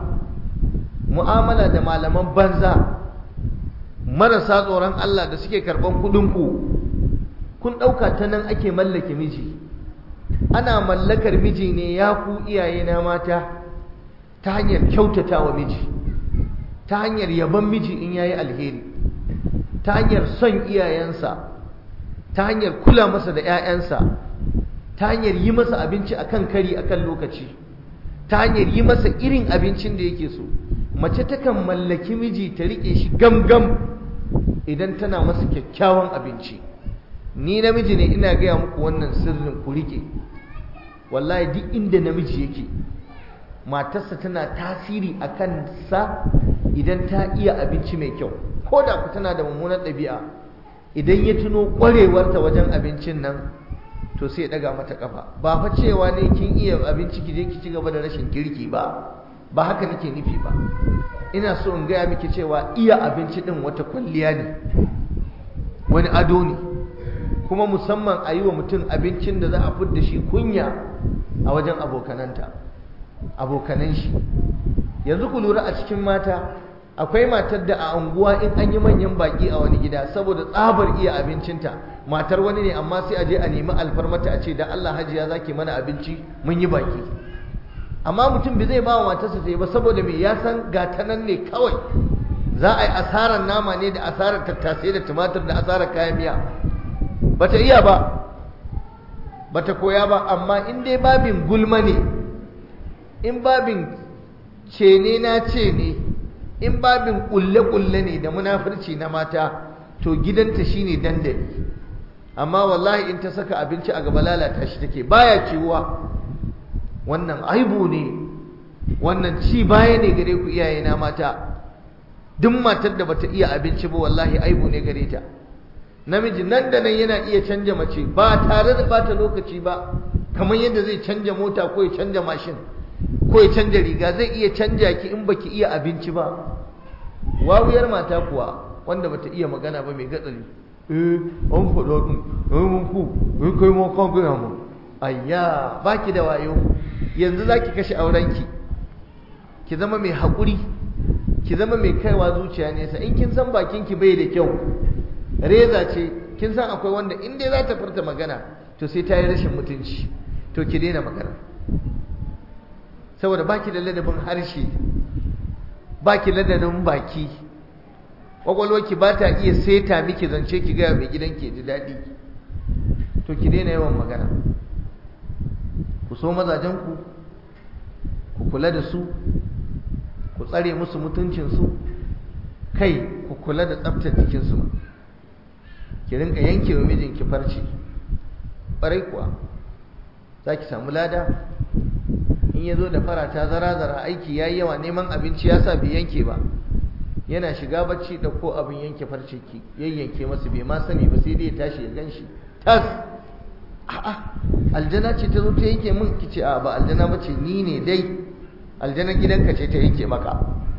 mu'amala da malaman banza marasa tsoron Allah da suke karɓan kuɗinku kun ɗauka ta nan ake mallake miji ana mallakar miji ne ya ku iyaye na mata ta hanyar kyautata wa miji ta hanyar yaban miji in yayi alheri ta hanyar son iyayensa ta hanyar kula masa da 'ya'yansa ta hanyar yi masa abinci akan kari akan lokaci ta hanyar yi masa irin abincin da yake so mace takan mallaki miji ta rike shi gamgam idan tana masa kyakkyawan abinci ni namiji ne ina gaya muku wannan sirrin ku rike wallahi duk inda namiji yake matarsa tana tasiri a kansa idan ta iya abinci mai kyau ko da ku tana da mummunar ɗabi'a idan ya tuno ƙwarewarta wajen abincin nan to sai ya ɗaga mata ƙafa ba fa cewa ne kin iya abinci ki je ki ci gaba da rashin kirki ba ba haka nake nufi ba ina so in gaya miki cewa iya abinci ɗin wata kwalliya ne wani ado ne kuma musamman a yi wa mutum abincin da za a fidda shi kunya a wajen abokananta abokanan shi yanzu ku lura a cikin mata akwai matar da a unguwa in an yi manyan baki a wani gida saboda tsabar iya abincinta matar wani ne amma sai a je a nemi alfarmata a ce da Allah hajiya zaki mana abinci mun yi baki amma mutum bai zai ba wa matarsa ta yi ba saboda me ya san gata nan ne kawai za a yi asarar nama ne da asarar tattasai da tumatir da asarar kayan miya bata iya ba bata koya ba amma in dai babin gulma ne in babin ce ne na ce ne in babin kulle-kulle ne da munafurci na mata to gidanta shine dandali amma wallahi in ta saka abinci a gaba lalata shi take baya ciwuwa wannan aibu ne wannan ci baya ne gare ku iyaye na mata duk matar da bata iya abinci ba wallahi aibu ne gare ta namiji nan da nan yana iya canja mace ba tare da bata lokaci ba kamar yadda zai canja mota ko ya canja mashin ko ya canja riga zai iya canja ki in baki iya abinci ba wawuyar mata kuwa wanda bata iya magana ba mai gatsali eh an faɗa ɗin eh mun ku eh kai ma kan gaya mu ayya baki da wayo yanzu zaki kashe aurenki ki zama mai haƙuri ki zama mai kaiwa zuciya nesa in kin san bakinki bai da kyau reza ce kin san akwai wanda in dai za ta furta magana to sai ta yi rashin mutunci to ki daina magana saboda baki da ladabin harshe baki ladabin baki kwakwalwarki ba ta iya seta miki zance ki gaya mai gidan ke ji daɗi to ki daina yawan magana ku so mazajenku ku kula da su ku tsare musu mutuncinsu kai ku kula da tsaftar jikinsu ma ki rinka yanke wa mijinki farce ƙwarai kuwa za ki samu lada in ya zo da farata zara-zara aiki ya yi yawa neman abinci ya sa bai yanke ba yana shiga bacci da ko abin yanke farce ki yayyanke masa bai ma sani ba sai dai ya tashi ya gan shi tas a'a aljana ce ta zo ta yanke min ki ce a ba aljana ba ce ni ne dai aljana gidanka ce ta yanke maka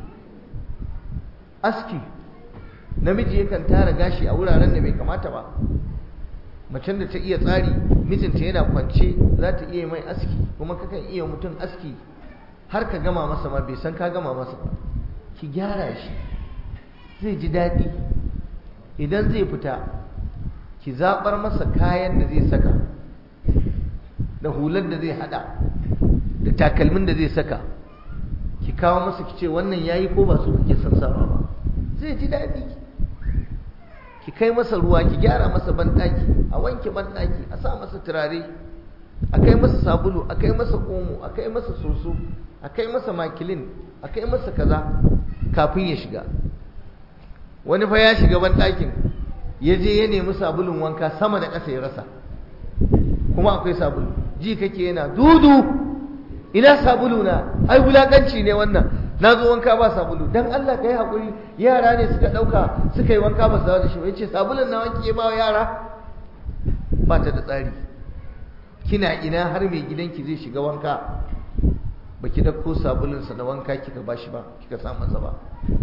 aski namiji yakan tara gashi a wuraren da bai kamata ba macen da ta iya tsari mijinta yana kwance za ta iya mai aski kuma kakan iya mutum aski har ka gama masa ma bai san ka gama masa ba ki gyara shi zai ji daɗi idan zai fita ki zaɓar masa kayan da zai saka da hular da zai haɗa da takalmin da zai saka ki kawo masa ki ce wannan yayi ko ba su kake son sawa ba zai ji daɗi ki kai masa ruwa ki gyara masa banɗaki a wanke banɗaki a sa masa turare a kai masa sabulu a kai masa omo a kai masa soso a kai masa makilin a kai masa kaza kafin ya shiga wani fa ya shiga banɗakin ya je ya nemi sabulun wanka sama da ƙasa ya rasa kuma akwai sabulu ji kake yana dudu ina sabulu na ai wulakanci ne wannan na zo wanka ba sabulu dan Allah ka yi haƙuri yara ne suka ɗauka suka yi wanka ba su dawo da shi ba ya ce sabulun na wanke ya ba wa yara ba ta da tsari kina ina har mai gidanki zai shiga wanka ba ki ɗauko sabulunsa na wanka kika ba shi ba kika sa masa ba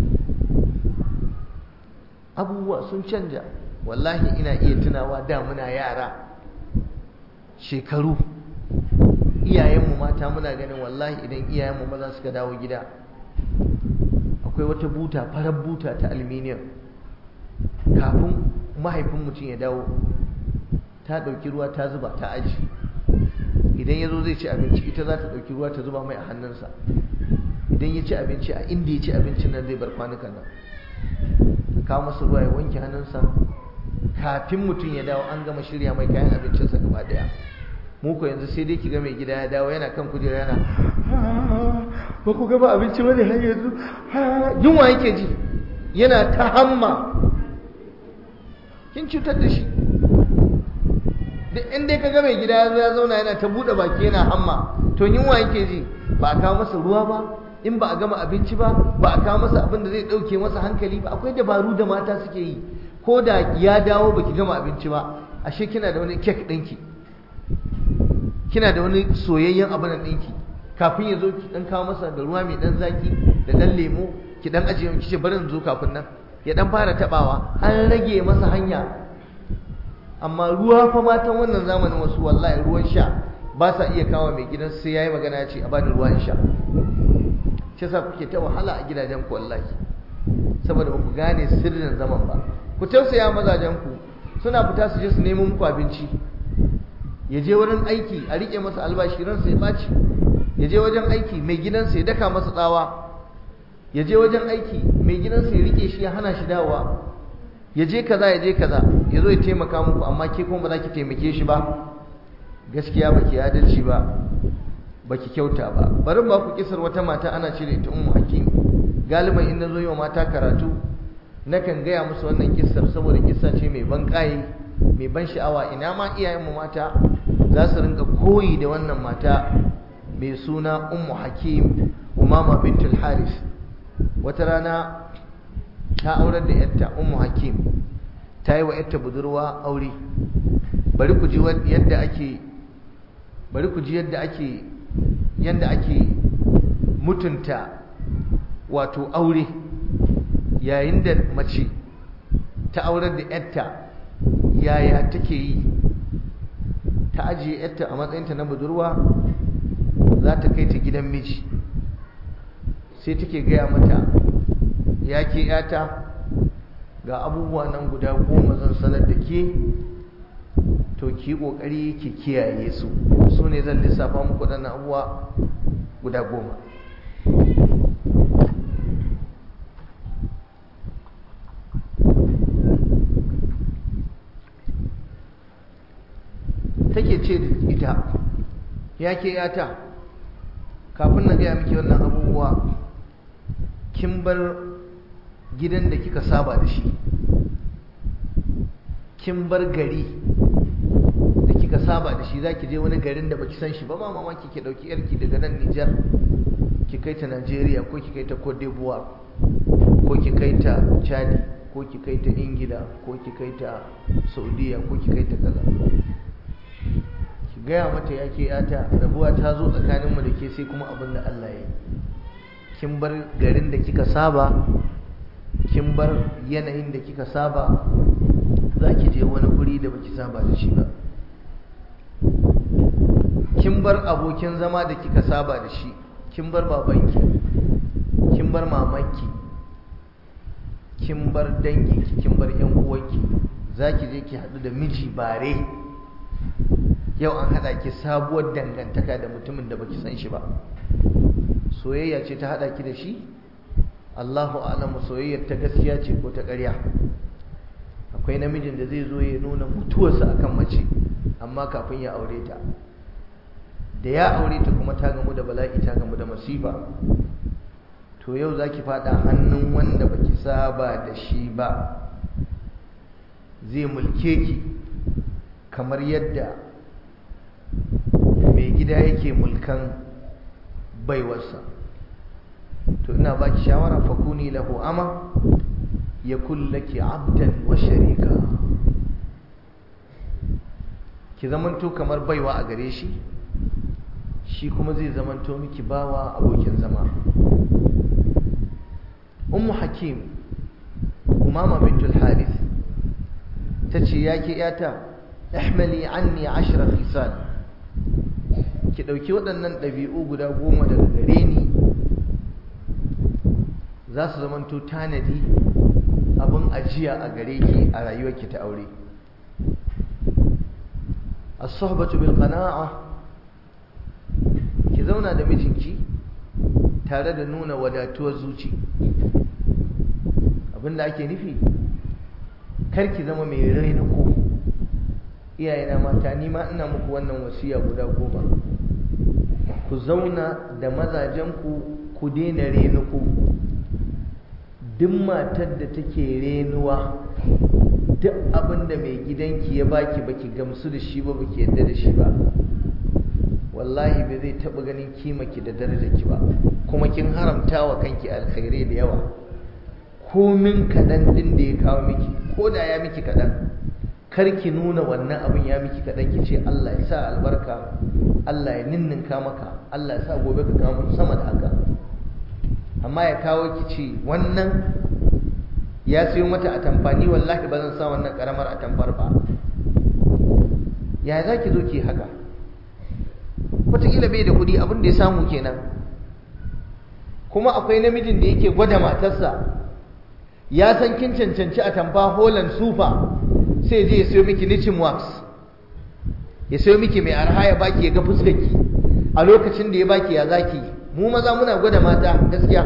abubuwa sun canja wallahi ina iya tunawa da muna yara shekaru iyayenmu mata muna ganin wallahi idan iyayenmu maza suka dawo gida akwai wata buta farar buta ta aluminium kafin mahaifin mutum ya dawo ta ɗauki ruwa ta zuba ta aji idan ya zo zai ci abinci ita za ta ɗauki ruwa ta zuba mai a hannunsa idan ya ci abinci a inda ya ci abincin nan zai bar kwanukan nan ta kawo masa ruwa ya wanke hannunsa kafin mutum ya dawo an gama shirya mai kayan abincinsa gaba ɗaya mu ko yanzu sai dai ki ga mai gida ya dawo yana kan kujera yana ba ku gaba abinci bane har yanzu yunwa yake ji yana ta hamma kin cutar da shi duk in dai ka ga mai gida ya zo ya zauna yana ta buɗe baki yana hamma to yunwa yake ji ba a kawo masa ruwa ba in ba a gama abinci ba ba a kawo masa abin da zai ɗauke masa hankali ba akwai dabaru da mata suke yi ko da ya dawo baki gama abinci ba ashe kina da wani kek ɗinki kina da wani soyayyen abu nan ɗinki kafin ya zo ki ɗan kawo masa da ruwa mai ɗan zaki da ɗan lemo ki ɗan ajiye ki ce bari in zo kafin nan ya ɗan fara taɓawa an rage masa hanya amma ruwa fa matan wannan zamanin wasu wallahi ruwan sha ba sa iya kawo mai gidan sai yayi magana ya ce a bani ruwa in sha shi yasa kuke ta wahala a gidajen ku wallahi saboda ba ku gane sirrin zaman ba ku tausaya mazajen ku suna fita su je su nemo muku abinci ya je wurin aiki a rike masa albashi ransa ya ɓaci ya je wajen aiki mai gidansa ya daka masa tsawa ya je wajen aiki mai gidansa ya rike shi ya hana shi dawowa ya je kaza ya je kaza ya zo ya taimaka muku amma ke kuma ba za ki taimake shi ba gaskiya ba ki adalci ba ba ki kyauta ba bari ba ku kisar wata mata ana cire ita ummu hakim galiban in na zo yi wa mata karatu nakan gaya musu wannan kissar saboda kissa ce mai ban ƙaye mai ban sha'awa ina ma iyayenmu mata za su rinka koyi da wannan mata mai suna ummu hakim umama bintul haris wata rana ta aurar da yarta ummu hakim ta yi wa yarta budurwa aure bari ku ji yadda ake bari ku ji yadda ake yadda ake mutunta wato aure yayin da mace ta aurar da yarta yaya take yi ta ajiye yarta a matsayinta na budurwa za ta kai ta gidan miji sai take gaya mata ya ke yata ga abubuwa nan guda goma zan sanar da ke to ki kokari ki kiyaye su su ne zan lissafa muku waɗannan abubuwa guda goma take ce da ita ya ke yata kafin na gaya miki wannan abubuwa kin bar gidan da kika saba da shi kin bar gari da kika saba da shi za ki je wani garin da baki san shi ba ma mamaki ki dauki yarki daga nan Nijar ki kai ta Najeriya ko ki kai ta Cote d'Ivoire ko ki kai ta Chad ko ki kai ta Ingila ko ki kai ta Saudiya ko ki kai ta kaza ki gaya mata ya ke yata rabuwa ta zo tsakaninmu da ke sai kuma abin da Allah ya yi kin bar garin da kika saba kin bar yanayin da kika saba za ki je wani guri da baki saba da shi ba kin bar abokin zama da kika saba da shi kin bar babanki kin bar mamanki kin bar danginki kin bar yan uwanki za ki je ki haɗu da miji bare yau an haɗa ki sabuwar dangantaka da mutumin da baki san shi ba soyayya ce ta haɗa ki da shi Allahu a'lamu soyayyar ta gaskiya ce ko ta ƙarya akwai namijin da zai zo ya nuna mutuwarsa akan mace amma kafin ya aure ta da ya aure ta kuma ta gamu da bala'i ta gamu da masifa to yau zaki fada hannun wanda baki saba da shi ba zai mulke ki kamar yadda mai gida yake mulkan baiwarsa to ina baki shawara fakuni lahu ama yakun laki abdan wa sharika ki zamanto kamar baiwa a gare shi shi kuma zai zamanto miki bawa abokin zama ummu hakim umama bintul harith tace yake yata ihmali anni ashra khisal ki dauki waɗannan ɗabi'u guda goma daga gare ni za su zamanto tanadi abin ajiya a gare ki a rayuwarki ta aure as-suhbatu bil qana'a ki zauna da mijinki tare da nuna wadatuwar zuci abinda ake nufi kar ki zama mai raina ko iyayena mata ni ma ina muku wannan wasiya guda goma ku zauna da mazajenku ku daina renuku duk matar da take renuwa duk abin da mai gidanki ya baki baki gamsu da shi ba baki yadda da shi ba wallahi ba zai taɓa ganin kimaki da darajarki ba kuma kin haramta wa kanki alkhairai da yawa komin kaɗan ɗin da ya kawo miki ko da ya miki kaɗan kar ki nuna wannan abin ya miki kaɗan ki ce Allah ya sa albarka Allah ya ninninka maka Allah ya sa gobe ka kawo sama da haka amma ya kawo ki ce wannan ya siyo mata a tamfani wallahi ba zan sa wannan karamar a tamfar ba ya za ki zo ki haka wataƙila bai da kuɗi abin da ya samu kenan kuma akwai namijin da yake gwada matarsa ya san kin cancanci a tamfa holan sufa sai je ya siyo miki nichin wax ya siyo miki mai arha ya baki ya ga fuskarki a lokacin da ya baki ya zaki mu maza muna gwada mata gaskiya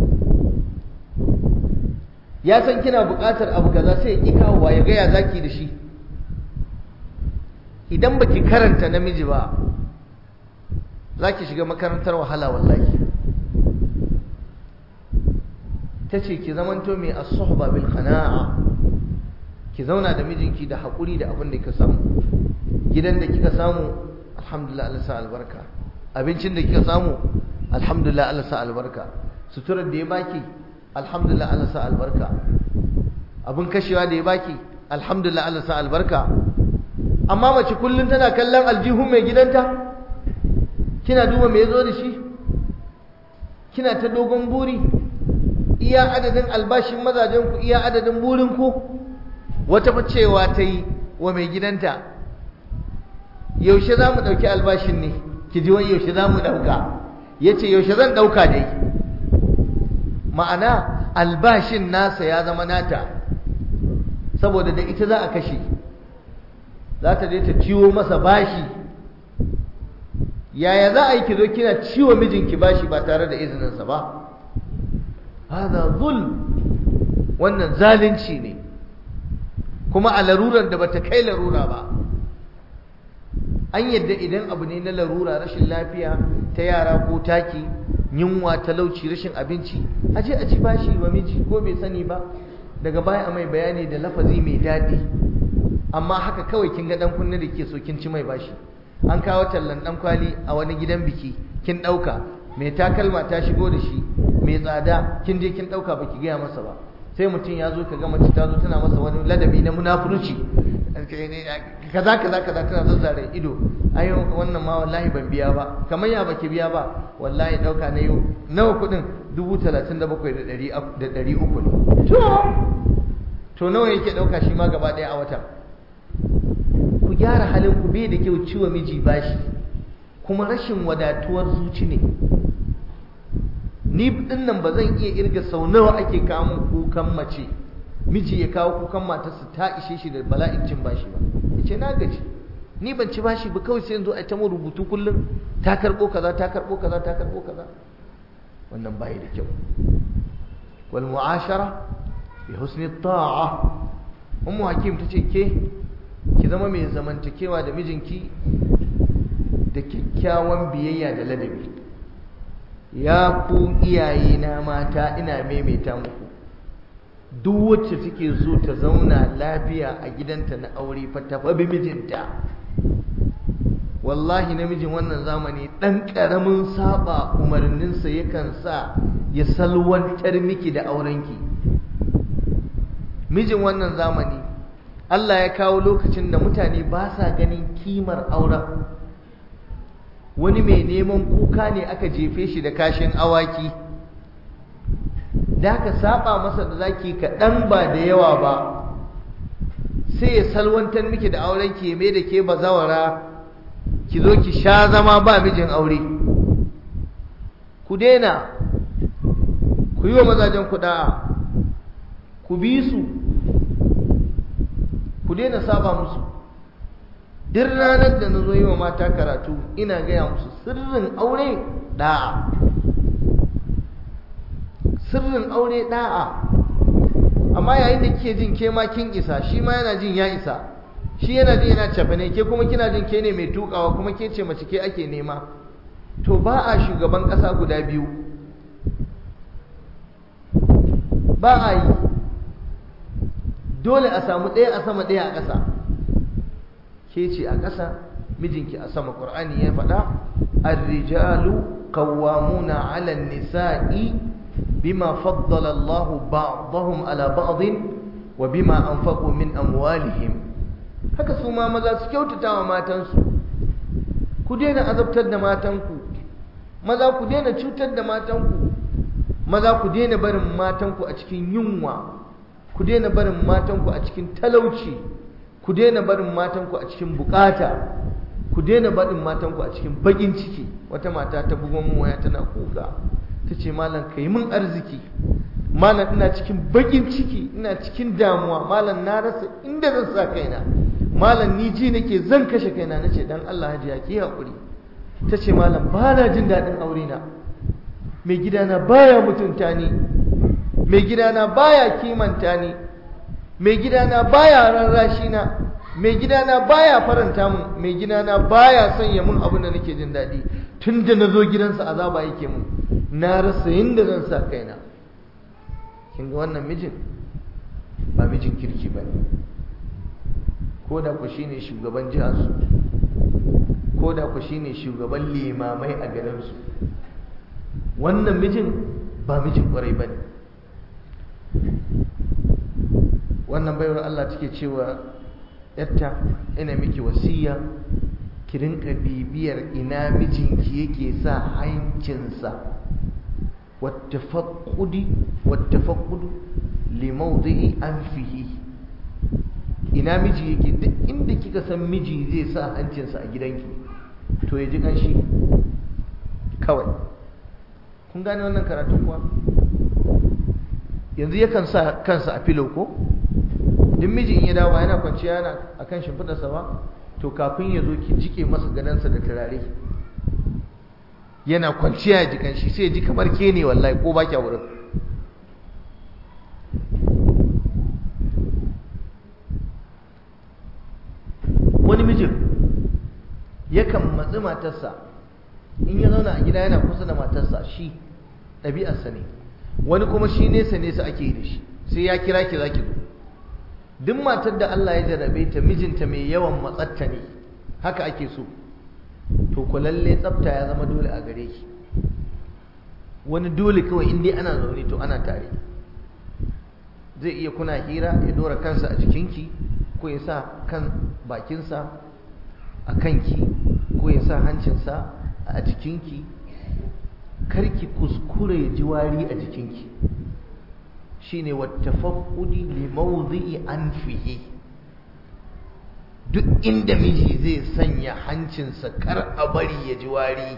ya san kina buƙatar abu kaza sai ya ƙi kawowa ya ga ya zaki da shi idan baki karanta namiji ba za ki shiga makarantar wahala wallahi ta ce ki zamanto mai as-suhba bil qana'a ki zauna da mijinki da haƙuri da abin da kika samu gidan da kika samu alhamdulillah Allah sa albarka abincin da kika samu alhamdulillah Allah sa albarka suturar da ya baki alhamdulillah Allah sa albarka abin kashewa da ya baki alhamdulillah Allah sa albarka amma mace kullum tana kallon aljihun mai gidanta kina duba me yazo da shi kina ta dogon buri iya adadin albashin mazajen ku iya adadin burin ku wata fa cewa ta yi wa mai gidanta yaushe za mu ɗauki albashin ne ki ji wani yaushe za mu ɗauka ya ce yaushe zan ɗauka dai ma'ana albashin nasa ya zama nata saboda da ita za a kashe za ta je ta ciwo masa bashi yaya za a yi ki zo kina ciwo mijinki bashi ba tare da izininsa ba hada zul wannan zalunci ne kuma a larurar da bata kai larura ba an yadda idan abu ne na larura rashin lafiya ta yara ko taki yunwa talauci rashin abinci a je a ci bashi wa miji ko bai sani ba daga baya a mai bayani da lafazi mai daɗi amma haka kawai kin ga dan kunne da ke so kin ci mai bashi an kawo tallan dan kwali a wani gidan biki kin ɗauka mai takalma ta shigo da shi mai tsada kin je kin ɗauka baki gaya masa ba sai mutum ya zo ka ga mace ta zo tana masa wani ladabi na munafurci kaza kaza kaza tana zazzare ido ai wannan ma wallahi ban biya ba kamar ya baki biya ba wallahi dauka na yau nawa kudin dubu talatin da bakwai da ɗari uku ne to to nawa yake dauka shi ma gaba ɗaya a wata ku gyara halin ku bai da kyau ciwo miji bashi kuma rashin wadatuwar zuci ne ni din nan ba zan iya irga sau nawa ake kawo kukan mace miji ya kawo kukan matarsa ta ishe shi da bala'in cin bashi ba ya ce na gaji ni ban ci bashi ba kawai sai yanzu a ta mu rubutu kullum ta karɓo kaza ta karɓo kaza ta karɓo kaza wannan bai da kyau wal mu'ashara bi husni ta'a ummu hakim ta ce ke ki zama mai zamantakewa da mijinki da kyakkyawan biyayya da ladabi ya ku iyaye na mata ina maimaita muku duk wacce take so ta zauna lafiya a gidanta na aure fa ta bi mijinta wallahi namijin wannan zamani dan karamin saba umarninsa yakan sa ya salwantar miki da aurenki mijin wannan zamani Allah ya kawo lokacin da mutane ba sa ganin kimar auren wani mai neman kuka ne aka jefe shi da kashin awaki da ka saba masa da zaki kaɗan ba da yawa ba sai ya salwantar miki da auren ki mai da ke bazawara ki zo ki sha zama ba mijin aure ku daina ku yi wa mazajen ku da'a ku bi su ku daina saba musu duk ranar da na zo yi wa mata karatu ina gaya musu sirrin aure da'a sirrin aure da'a amma yayin da kike jin ke ma kin isa shi ma yana jin ya isa shi yana jin yana cafe ne ke kuma kina jin ke ne mai tukawa kuma ke ce mace ke ake nema to ba a shugaban ƙasa guda biyu ba a yi dole a samu ɗaya a sama ɗaya a ƙasa ke ce a ƙasa mijinki a sama ƙur'ani ya faɗa ar-rijalu qawwamuna 'ala an-nisa'i bima faddala Allahu ba'dahum 'ala ba'din wa bima anfaqu min amwalihim haka su ma maza su kyautata wa matansu ku daina azabtar da matanku maza ku daina cutar da matanku maza ku daina barin matanku a cikin yunwa ku daina barin matanku a cikin talauci ku daina barin matanku a cikin bukata ku daina barin matanku a cikin bakin ciki wata mata ta bugon mu waya tana kuka ta ce malam ka yi min arziki malam ina cikin bakin ciki ina cikin damuwa malam na rasa inda zan sa kaina malam ni ji nake zan kashe kaina na ce dan Allah hajiya ki haƙuri ta ce malam ba na jin daɗin aure na mai gidana baya mutunta ni mai gidana baya kimanta ni mai gidana baya rarrashi na mai gidana baya faranta mun mai gidana baya sanya mun abin da nake jin daɗi tun da na zo gidansa azaba yake mun na rasa yadda zan sa kaina kin ga wannan mijin ba mijin kirki ba ne ko da ku shine shugaban jiharsu ko da ku shine shugaban limamai a garinsu wannan mijin ba mijin kwarai ba ne wannan baiwar Allah take cewa yatta ina miki wasiya ki rinka bibiyar ina mijinki yake sa hancinsa wattafaqqudi wattafaqqudu li mawdi'i anfihi ina miji yake duk inda kika san miji zai sa hancinsa a gidanki to ya ji kanshi kawai kun gane wannan karatu kuwa yanzu yakan sa kansa a filo ko duk miji in ya dawo yana kwanciya yana akan shimfidarsa ba to kafin ya zo ki jike masa gadansa da turare yana kwanciya ya jikan shi sai ya ji kamar ke ne wallahi ko ba kya wurin wani mijin yakan matsi matarsa in ya zauna a gida yana kusa da matarsa shi ɗabi'arsa ne wani kuma shi nesa nesa ake yi da shi sai ya kira ki za ki zo duk matar da Allah ya jarabe ta mijinta mai yawan matsatta ne haka ake so to ku lalle tsafta ya zama dole a gare ki wani dole kawai in dai ana zaune to ana tare zai iya kuna hira ya dora kansa a jikinki ko ya sa kan bakinsa a kanki ko ya sa hancinsa a jikinki karki kuskure ya ji wari a jikinki shine wattafaqqudi li mawdi'i anfihi duk inda miji zai sanya hancinsa kar a bari ya ji wari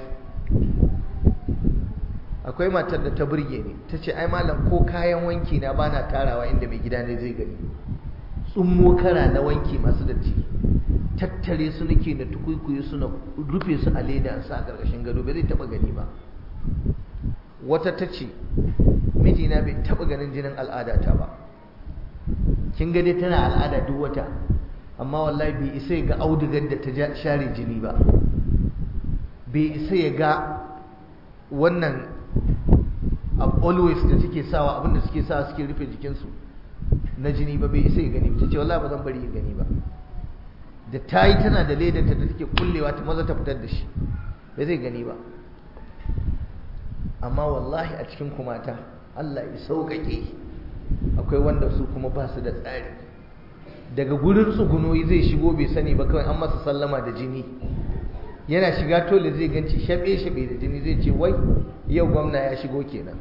akwai matar da ta burge ni ta ce ai malam ko kayan wanki na bana tarawa inda mai gida ne zai gani tsummo kara na wanki masu datti tattare su nake na tukuikuyi suna rufe su a leda sa a ƙarƙashin gado bai zai taɓa gani ba wata ta ce mijina bai taɓa ganin jinin al'adata ba kin ga dai tana al'ada duk wata amma wallahi bai isa ya ga audigar da ta share jini ba bai isa ya ga wannan always da suke sawa abinda suke sawa suke rufe jikinsu na jini ba bai isa ya gani ta ce wallahi ba zan bari ya gani ba da ta yi tana da ledanta da take kullewa ta maza ta fitar da shi bai zai gani ba amma wallahi a cikin kumata Allah ya sauƙaƙe akwai wanda su kuma ba su da tsari daga gurin tsugunoyi zai shigo bai sani ba kawai an masa sallama da jini yana shiga tole zai ganci shaɓe-shaɓe da jini zai ce wai yau gwamna ya shigo kenan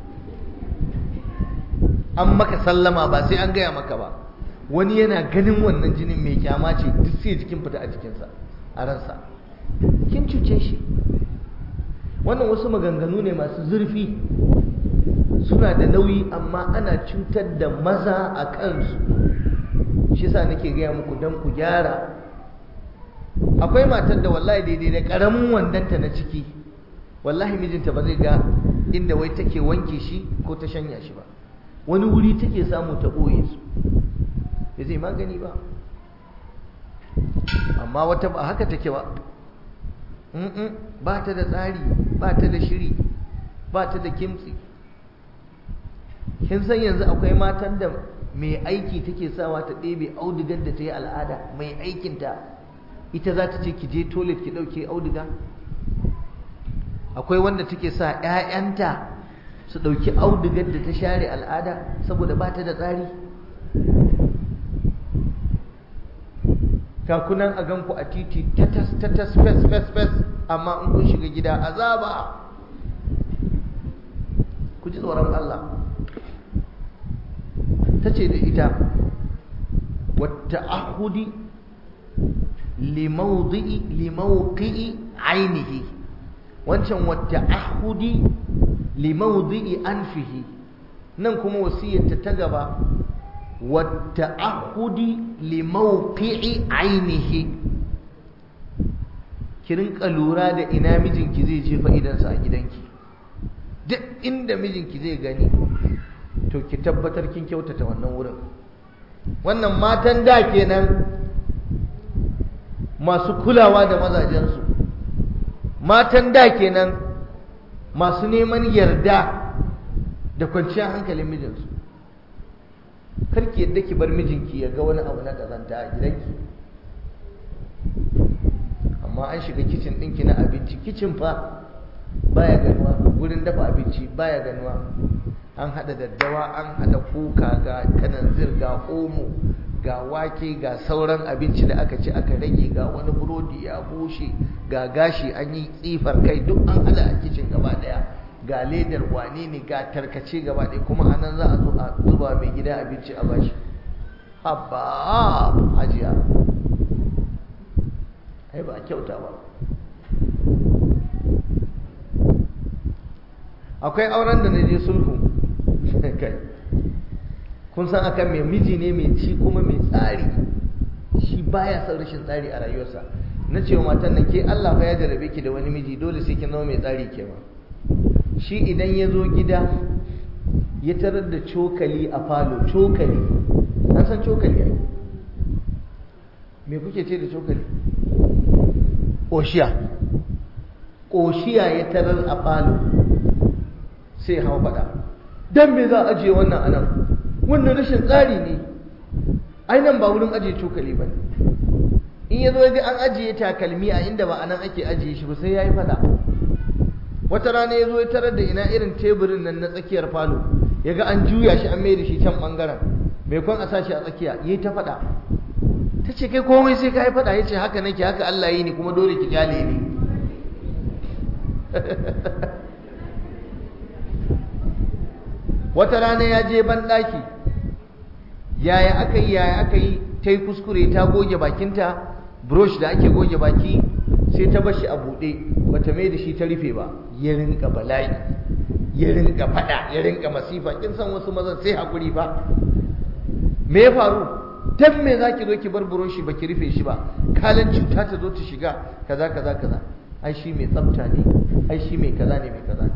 an maka sallama ba sai an gaya maka ba wani yana ganin wannan jinin mai kyama ce duk sai jikin fita a jikinsa a ransa kin cuce shi wannan wasu maganganu ne masu zurfi suna da nauyi amma ana cutar da maza a kansu shi sa nake gaya muku don ku gyara akwai matar da wallahi daidai da ƙaramin wandanta na ciki wallahi mijinta ba zai ga inda wai take wanke shi ko ta shanya shi ba wani wuri take samu ta ɓoye su ya zai magani ba amma wata ba haka take ba ba ta da tsari ba ta da shiri ba ta da kimtsi kin san yanzu akwai matan da mai aiki take sawa ta ɗebe audigar da ta yi al'ada mai aikinta ita za ta ce ki je toilet ki ɗauke audiga akwai wanda take sa 'ya'yanta su ɗauki audigar da ta share al'ada saboda ba ta da tsari kakunan a ganku a titi tatas tatas fes fes fes amma in kun shiga gida azaba ku ji tsoron Allah ta ce da ita wata ahudi limaudi'i limauqi'i ainihi wancan wata ahudi limaudi'i anfihi nan kuma wasiyyarta ta gaba wata ahudi limauqi'i ainihi ki rinka lura da ina mijinki zai jefa idansa a gidanki duk inda mijinki zai gani to ki tabbatar kin kyautata wannan wurin wannan matan da kenan masu kulawa da mazajensu matan da kenan masu neman yarda da kwanciyar hankalin mijinsu karki yadda ki bar mijinki ya ga wani abu na kazanta a gidanki amma an shiga kicin ɗinki na abinci kicin fa baya ganuwa wurin dafa abinci baya ganuwa an hada daddawa an hada kuka ga kananzir ga omo ga wake ga sauran abinci da aka ci aka rage ga wani burodi ya bushe ga gashi an yi tsifar kai duk an hada a kicin gaba daya ga ledar wane ne ga tarkace gaba daya kuma anan za a zo a zuba mai gida abinci a bashi habba hajiya ai ba kyauta ba akwai auren da na je sulhu kai kun san akan mai miji ne mai ci kuma mai tsari shi baya son rashin tsari a rayuwarsa na ce wa matan nan ke Allah fa ya jarabe ki da wani miji dole sai kin zama mai tsari ke ma shi idan ya zo gida ya tarar da cokali a falo cokali an san cokali ai me kuke ce da cokali ƙoshiya ƙoshiya ya tarar a falo sai hau faɗa don me za a ajiye wannan anan wannan rashin tsari ne ainihin ba wurin ajiye cokali ba in ya zo ga an ajiye takalmi a inda ba anan ake ajiye shi ba sai ya yi faɗa wata rana ya zo ya tarar da ina irin teburin nan na tsakiyar falo ya ga an juya shi an mai da shi can ɓangaren mai kwan a sa shi a tsakiya ya yi ta faɗa ta ce kai komai sai ka yi faɗa ya ce haka nake haka Allah yi ni kuma dole ki kyale ni wata rana ya je banɗaki yaya aka yi yaya aka yi ta yi kuskure ta goge bakinta brush da ake goge baki sai ta bashi a buɗe bata mai da shi ta rufe ba ya rinka bala'i ya rinka faɗa ya rinka masifa kin san wasu mazan sai hakuri fa me ya faru dan me zaki zo ki bar buroshi baki rufe shi ba kalan cuta ta zo ta shiga kaza kaza kaza ai shi mai tsafta ne ai shi mai kaza ne mai kaza ne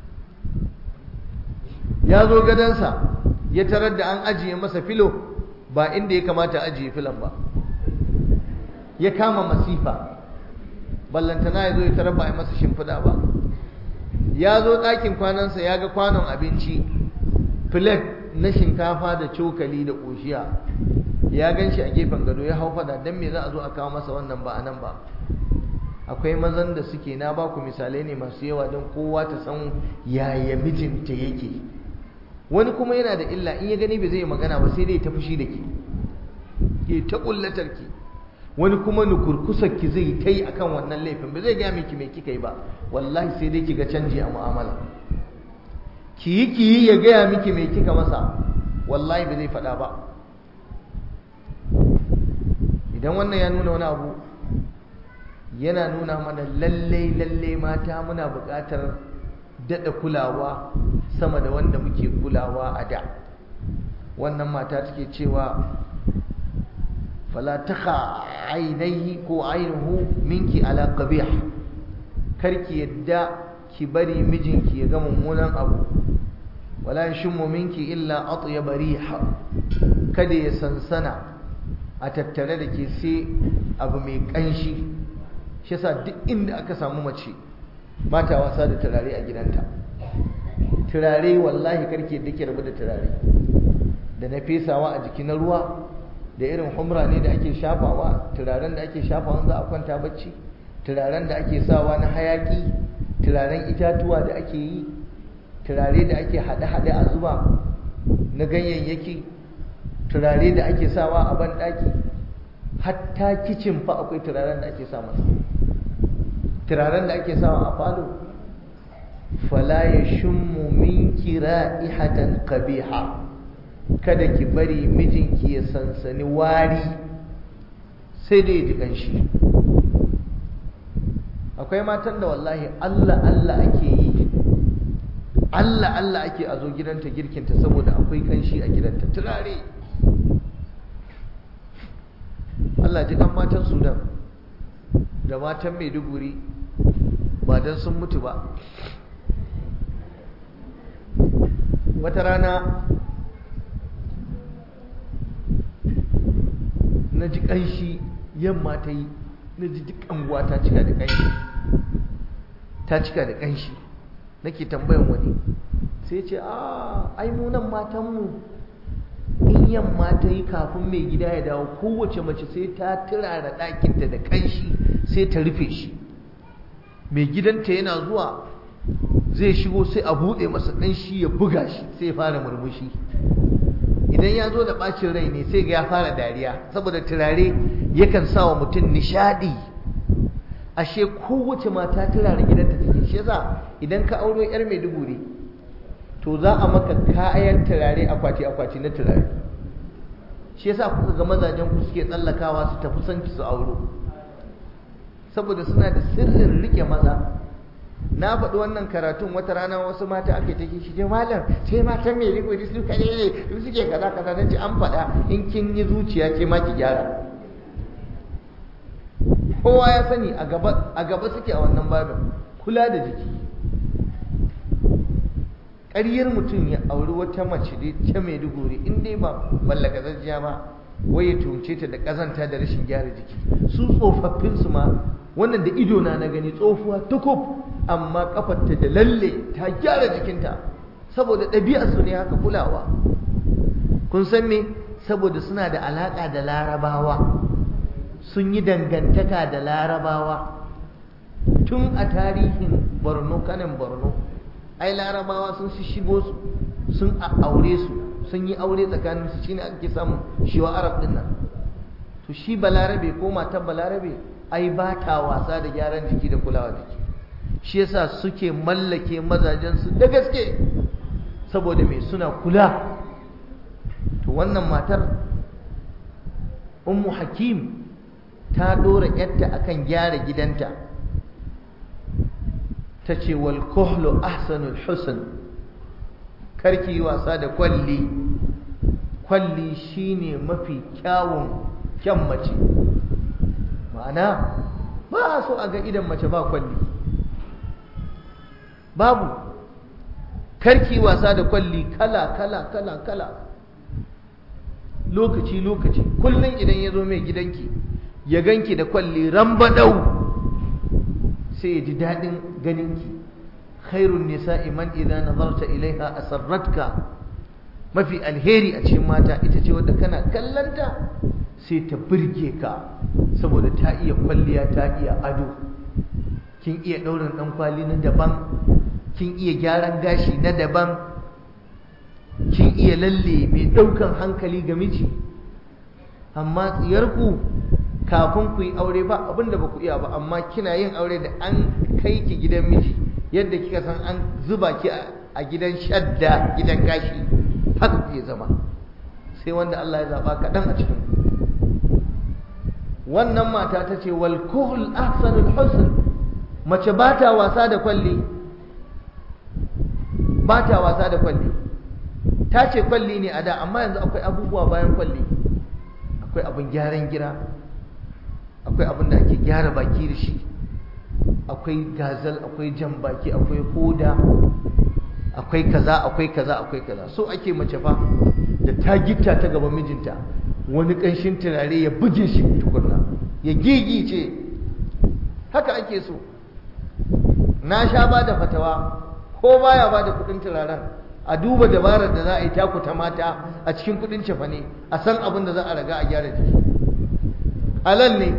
ya zo gadansa ya tarar da an ajiye masa filo ba inda ya kamata ajiye filan ba ya kama masifa ballantana ya zo ya tarar ba a masa shimfiɗa ba ya zo ɗakin kwanansa ya ga kwanon abinci filet na shinkafa da cokali da ƙoshiya ya gan shi a gefen gado ya hau fada don me za a zo a kawo masa wannan ba a nan ba akwai mazan da suke na ba ku misalai ne masu yawa don kowa ta san yaya mijinta yake wani kuma yana da illa in ya gani bai zai magana ba sai dai ta fushi da ke ke ta kullatar ki wani kuma nukurkusar ki zai ta yi akan wannan laifin ba zai gaya miki mai kika yi ba wallahi sai dai ki ga canji a mu'amala ki yi ki yi ya gaya miki mai kika masa wallahi ba zai faɗa ba idan wannan ya nuna wani abu yana nuna mana lallai lallai mata muna buƙatar daɗa kulawa sama da wanda muke kulawa a da wannan mata take cewa fala taka ainihi ko ainihu minki ala qabih karki yadda ki bari mijinki ya ga mummunan abu wala yashmu minki illa atyaba riha kada ya sansana a tattare da ke sai abu mai kanshi shi yasa duk inda aka samu mace ba ta wasa da turare a gidanta turare wallahi karki yadda ke rabu da turare da na fesawa a jiki na ruwa da irin humra ne da ake shafawa turaren da ake shafawa za a kwanta bacci turaren da ake sawa na hayaki turaren itatuwa da ake yi turare da ake haɗe-haɗe a zuba na ganyayyaki turare da ake sawa a banɗaki hatta kicin fa akwai turaren da ake sa masa turaren da ake sawa a falo fala ya shummu minki ra'ihatan qabiha kada ki bari mijinki ya sansani wari sai dai ji kanshi akwai matan da wallahi Allah Allah ake yi Allah Allah ake a zo gidanta girkinta saboda akwai kanshi a gidanta turare Allah ji kan matan Sudan da matan Maiduguri ba don sun mutu ba wata rana na ji ƙanshi yamma ta yi na ji duk anguwa ta cika da ƙanshi ta cika da ƙanshi nake tambayan wani sai ce a ai mu nan matanmu in yamma ta yi kafin mai gida ya dawo kowace mace sai ta turara ɗakinta da ƙanshi sai ta rufe shi mai gidanta yana zuwa zai shigo sai a buɗe masa ɗan shi ya buga shi sai ya fara murmushi idan ya zo da ɓacin rai ne sai ga ya fara dariya saboda turare yakan sa wa mutum nishaɗi ashe kowace mata turare gidanta take shi yasa idan ka auro yar maiduguri to za a maka kayan turare akwati akwati na turare shi yasa kuka ga mazajen ku suke tsallakawa su tafi son su auro saboda suna da sirrin rike maza na faɗi wannan karatun wata rana wasu mata aka take shi je malam sai matan mai riko da su kare ne su suke kaza kaza nace an faɗa in kin yi zuciya ce ma ki gyara kowa ya sani a gaba a gaba suke a wannan babin kula da jiki ƙaryar mutum ya auri wata mace dai ta mai duguri in dai ba mallaka zajiya ba wai ya tumce ta da ƙazanta da rashin gyara jiki su tsofaffin su ma wannan da ido na na gani tsofuwa tukub amma kafarta da lalle ta gyara jikinta saboda ɗabi'a su ne haka kulawa kun san me saboda suna da alaƙa da larabawa sun yi dangantaka da larabawa tun a tarihin borno kanin borno ai larabawa sun shigo su sun aure su sun yi aure tsakanin su shine ake samun shiwa arab din nan to shi balarabe ko matar balarabe ai ba ta wasa da gyaran jiki da kulawa jiki shi yasa suke mallake mazajensu da gaske saboda mai suna kula to wannan matar ummu hakim ta dora yarta akan gyara gidanta ta ce wal kuhlu ahsanul husn karki wasa da kwalli kwalli shine mafi kyawun kyan mace ma'ana ba so a ga idan mace ba kwalli babu karki wasa da kwalli kala kala kala kala lokaci lokaci kullum idan ya zo mai gidanki ya ganki da kwalli rambadau sai ya ji daɗin ganinki khairun nisa'i man idza nazarta ilaiha asarratka mafi alheri a cikin mata ita ce wadda kana kallanta sai ta birge ka saboda ta iya kwalliya ta iya ado kin iya ɗaurin ɗan kwali na daban kin iya gyaran gashi na daban kin iya lalle mai ɗaukan hankali ga miji amma tsiyarku kafin ku yi aure ba abinda ba ku iya ba amma kina yin aure da an kai ki gidan miji yadda kika san an zuba ki a gidan shadda gidan gashi haka ku zama sai wanda Allah ya zaba kaɗan a cikin wannan mata ta ce wal kuhl ahsanul husn mace ba ta wasa da kwalli ba ta wasa da kwalli ta ce kwalli ne a da amma yanzu akwai abubuwa bayan kwalli akwai abin gyaran gira akwai abin da ake gyara baki da shi akwai gazal akwai jan baki akwai hoda akwai kaza akwai kaza akwai kaza so ake mace fa da ta gitta ta gaban mijinta wani ƙanshin turare ya buge shi tukunna ya gigice haka ake so na sha ba da fatawa ko baya ba da kudin turaren a duba dabarar da za a yi takuta mata a cikin kudin cefane a san abin da za a raga a gyara jiki halal ne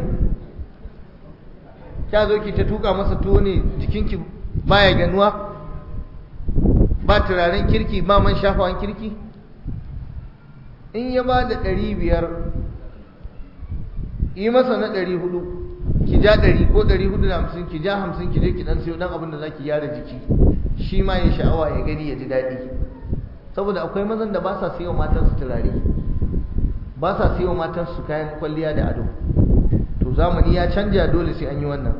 kya zo ki ta tuka masa tuwo ne jikinki baya ganuwa ba turaren kirki ba man shafawan kirki in ya ba da ɗari biyar yi masa na ɗari hudu ki ja ɗari ko ɗari hudu da hamsin ki ja hamsin ki je ki ɗan siyo ɗan abin da za ki gyara jiki shi ma ya sha'awa ya gani ya ji daɗi saboda akwai mazan da ba sa siyo matansu turare ba sa siyo matansu kayan kwalliya da ado to zamani ya canja dole sai an yi wannan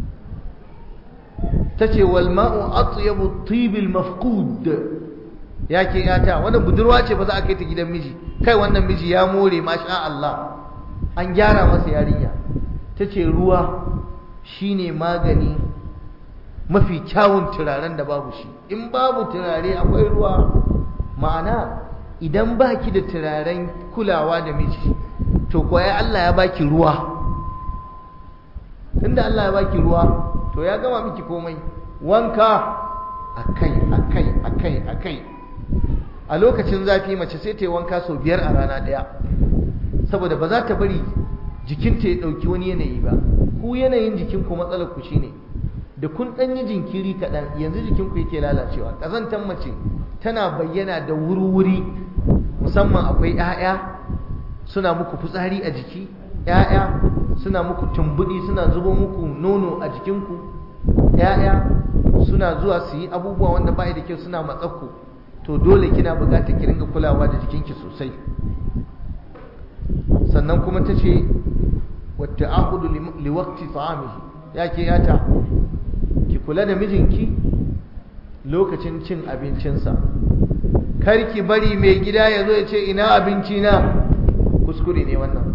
ta ce wal ma'u atyabu tibil mafqud ya ke yata wannan budurwa ce ba za a kai ta gidan miji kai wannan miji ya more masha Allah an gyara masa yarinya ta ce ruwa shine magani mafi kyawun turaren da babu shi in babu turare akwai ruwa ma'ana idan baki da turaren kulawa da miji to kwaya Allah ya baki ruwa tunda Allah ya baki ruwa to ya gama miki komai wanka akai akai akai akai a lokacin zafi mace sai ta yi wanka sau biyar a rana ɗaya saboda ba za ta bari jikinta ya ɗauki wani yanayi ba ku yanayin jikinku matsalar ku shine da kun ɗan yi jinkiri kaɗan yanzu jikinku yake lalacewa ƙazantar mace tana bayyana da wuri-wuri musamman akwai 'ya'ya suna muku fitsari a jiki 'ya'ya suna muku tumbuɗi suna zubo muku nono a jikinku 'ya'ya suna zuwa su yi abubuwa wanda ba da kyau suna matsakku to dole kina buƙatar ki ringa kulawa da jikinki sosai sannan kuma ta ce wata ahudu liwakti ta'amihi ya ke yata ki kula da mijinki lokacin cin abincinsa kar ki bari mai gida ya zo ya ce ina abinci na kuskure ne wannan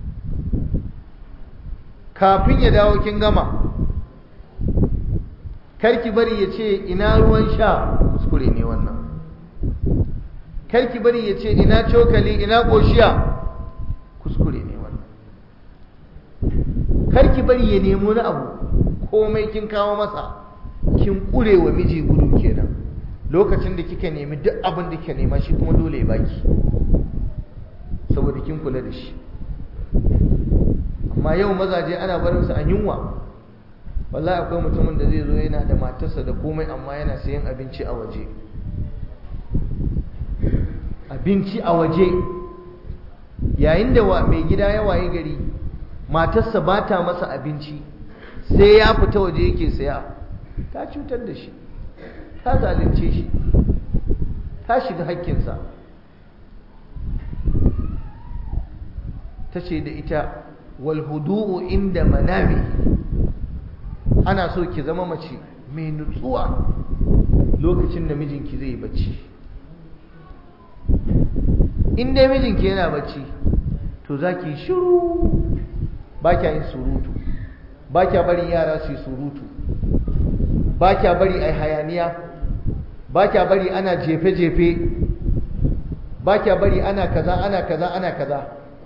kafin ya dawo kin gama kar ki bari ya ce ina ruwan sha kuskure ne wannan kar ki bari ya ce ina cokali ina ƙoshiya kuskure ne wannan kar ki bari ya nemi wani abu komai kin kawo masa kin kure wa miji gudu kenan lokacin da kika nemi duk abin da kika nema shi kuma dole ya baki saboda kin kula da shi amma yau mazaje ana barin su a yunwa wallahi akwai mutumin da zai zo yana da matarsa da komai amma yana sayan abinci a waje abinci a waje yayin da mai gida ya waye gari matarsa ba ta masa abinci sai ya fita waje yake saya ta cutar da shi ta zalunce shi ta shiga hakkinsa ta ce da ita walhudu'u inda manami ana so ki zama mace mai nutsuwa lokacin da mijinki zai bacci in dai mijinki yana bacci to za ki shiru ba kya yin surutu ba kya bari yara su yi surutu ba kya bari a hayaniya ba kya bari ana jefe-jefe ba kya bari ana kaza ana kaza ana kaza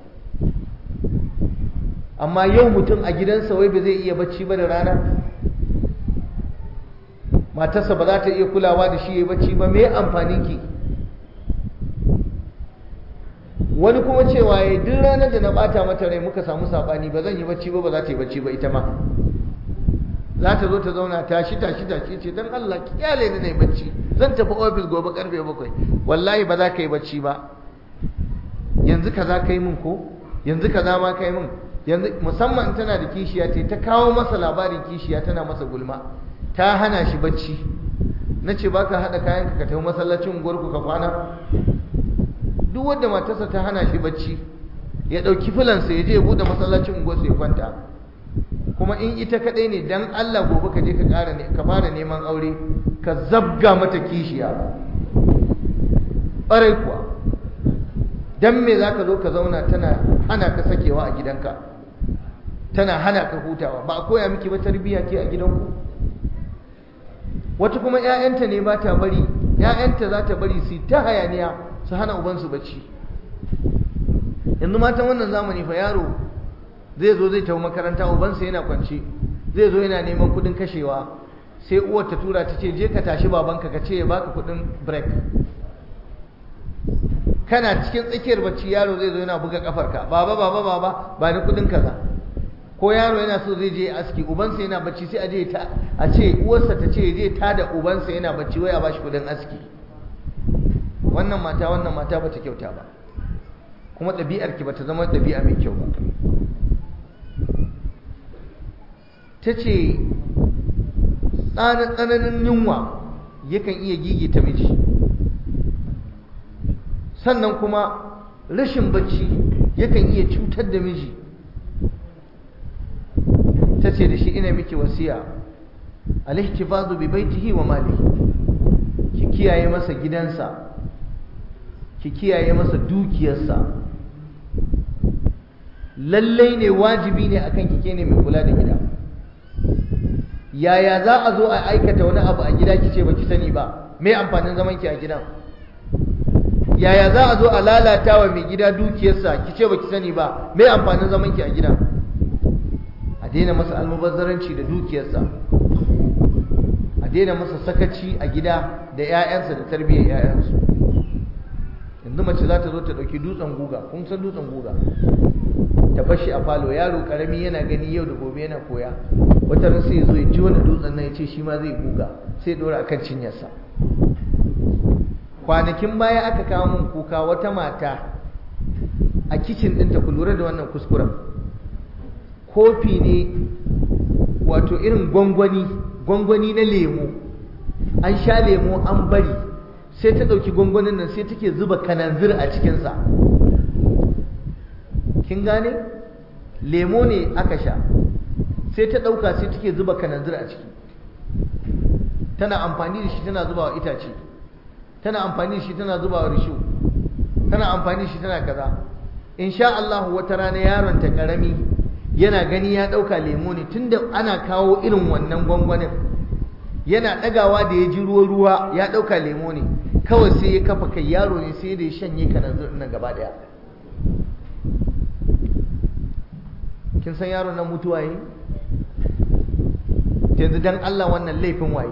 amma yau mutum a gidansa wai ba zai iya bacci ba da rana matarsa ba za ta iya kulawa da shi ya bacci ba me amfanin ki wani kuma cewa ya duk ranar da na bata mata rai muka samu sabani ba zan yi bacci ba ba za ta yi bacci ba ita ma za ta zo ta zauna tashi tashi tashi ce don Allah kyale ni nayi bacci zan tafi ofis gobe karfe bakwai wallahi ba za ka yi bacci ba yanzu kaza kai min ko yanzu kaza ma kai min yanzu musamman tana da kishiya ce ta kawo masa labarin kishiya tana masa gulma ta hana shi bacci na ce baka haɗa kayan ka tafi masallacin unguwarku ka kwana duk wanda matarsa ta hana shi bacci ya ɗauki filansa ya je ya buɗe masallacin unguwarsa ya kwanta kuma in ita kaɗai ne dan Allah gobe ka je ka ƙara ne ka fara neman aure ka zabga mata kishiya ƙwarai kuwa dan me za ka zo ka zauna tana hana ka sakewa a gidanka tana hana ka hutawa ba a koya miki ba tarbiyya ke a gidanku wata kuma 'ya'yanta ne ba ta bari 'ya'yanta za ta bari su ta hayaniya su hana ubansu bacci yanzu matan wannan zamani fa yaro zai zo zai tafi makaranta ubansa yana kwance zai zo yana neman kudin kashewa sai uwar ta tura ta ce je ka tashi babanka ka ce ya baka kudin break kana cikin tsakiyar bacci yaro zai zo yana buga kafarka baba baba baba ba ni kudin kaza ko yaro yana so zai je aski ubansa yana bacci sai a je ta a ce uwarsa ta ce je ta da ubansa yana bacci wai a bashi kudin aski wannan mata wannan mata bata kyauta ba kuma ɗabi'ar ki bata zama ɗabi'a mai kyau ba ta ce tsananin yunwa yakan iya gigita miji sannan kuma rashin bacci yakan iya cutar da miji ta ce da shi ina miki wasiya alihtifazu bi baitihi wa malihi ki kiyaye masa gidansa ki kiyaye masa dukiyarsa lallai ne wajibi ne akan kike ne mai kula da gida yaya za a zo a aikata wani abu a gida kice baki sani ba me amfanin zaman ki a gidan yaya za a zo a lalata wa mai gida dukiyarsa kice baki sani ba me amfanin zaman ki a gidan a daina masa almubazzaranci da dukiyarsa a daina masa sakaci a gida da 'ya'yansa da tarbiyyar 'ya'yansu yanzu mace za ta zo ta ɗauki dutsen guga kun san dutsen guga ta bashi a falo yaro karami yana gani yau da gobe yana koya wata ran sai zo ya ji wani dutsen nan ya ce shi ma zai guga sai dora akan cinyarsa kwanakin baya aka kawo min kuka wata mata a kicin ɗinta ku lura da wannan kuskuren kofi ne wato irin gwangwani gwangwani na lemo an sha lemo an bari sai ta ɗauki gwangwanin nan sai take zuba kananzir a cikinsa kin gane lemo ne aka sha sai ta ɗauka sai take zuba kananzir a ciki tana amfani da shi tana zuba wa itace tana amfani da shi tana zuba wa rishu tana amfani da shi tana kaza insha Allah wata rana yaron ta karami yana gani ya ɗauka lemo ne tunda ana kawo irin wannan gwangwanin yana ɗagawa da ya ji ruwa-ruwa ya ɗauka lemo ne kawai sai ya kafa kai yaro ne sai da ya shanye kananzir nan gaba ɗaya kin san yaron nan mutuwa yi yanzu dan Allah wannan laifin waye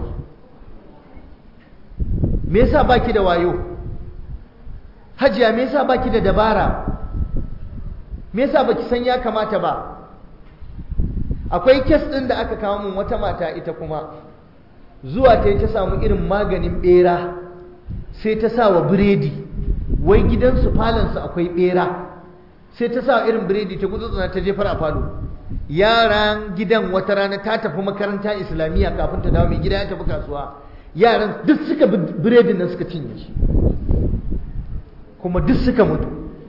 me yasa baki da wayo hajiya me yasa baki da dabara me yasa baki san ya kamata ba akwai kes din da aka kawo mun wata mata ita kuma zuwa ta ta samu irin maganin bera sai ta sa wa biredi wai gidansu falonsu akwai bera sai ta sa irin biredi ta gutsutsuna ta jefar a falo yaran gidan wata rana ta tafi makaranta islamiyya kafin ta dawo mai gida ya tafi kasuwa yaran duk suka bi biredin nan suka cinye shi kuma duk suka mutu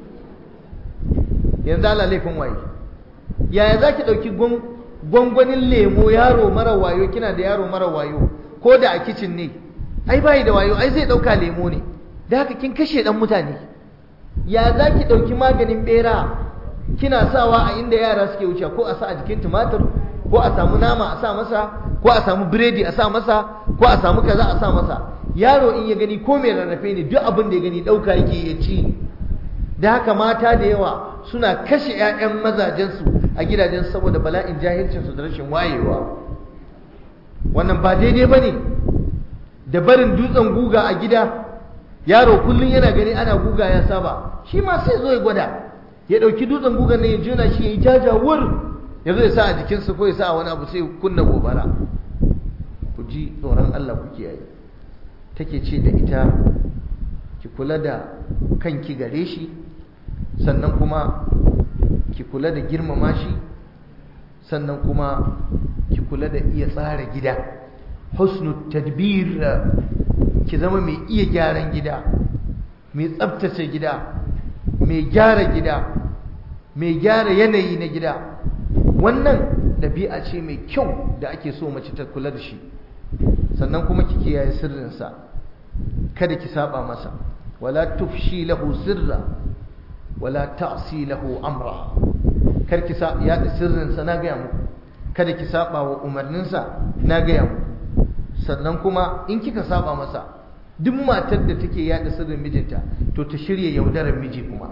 yanzu ala laifin waye yaya za ki ɗauki gwangwanin lemo yaro mara wayo kina da yaro mara wayo ko da a kicin ne ai bayi da wayo ai zai ɗauka lemo ne da haka kin kashe ɗan mutane ya za ki ɗauki maganin ɓera kina sawa a inda yara suke wuce ko a sa a jikin tumatir ko a samu nama a sa masa ko a samu biredi a sa masa ko a samu kaza a sa masa yaro in ya gani ko mai rarrafe ne duk abin da ya gani ɗauka yake ya ci da haka mata da yawa suna kashe 'ya'yan mazajensu a gidajen saboda bala'in jahilcinsu da rashin wayewa wannan ba daidai ba ne da barin dutsen guga a gida yaro kullum yana gani ana guga ya saba shi ma sai zo ya gwada ya ɗauki dutsen gugan ne ya juna shi ya yi jajawur ya zo ya sa a jikinsa ko ya sa a wani abu sai kunna gobara ku ji tsoron Allah ku kiyaye take ce da ita ki kula da kanki gare shi sannan kuma ki kula da girmama shi sannan kuma ki kula da iya tsara gida husnu tadbir ki zama mai iya gyaran gida mai tsabtace gida mai gyara gida mai gyara yanayi na gida wannan ɗabi'a ce mai kyau da ake so mace ta kula da shi sannan kuma ki kiyaye sirrinsa kada ki saba masa wala tufshi lahu sirra wala ta'si lahu amra kar ki sa ya sirrinsa na gaya muku kada ki saba wa umarninsa na gaya muku sannan kuma in kika saba masa duk matar da take yada sirrin mijinta to ta shirya yaudarar miji kuma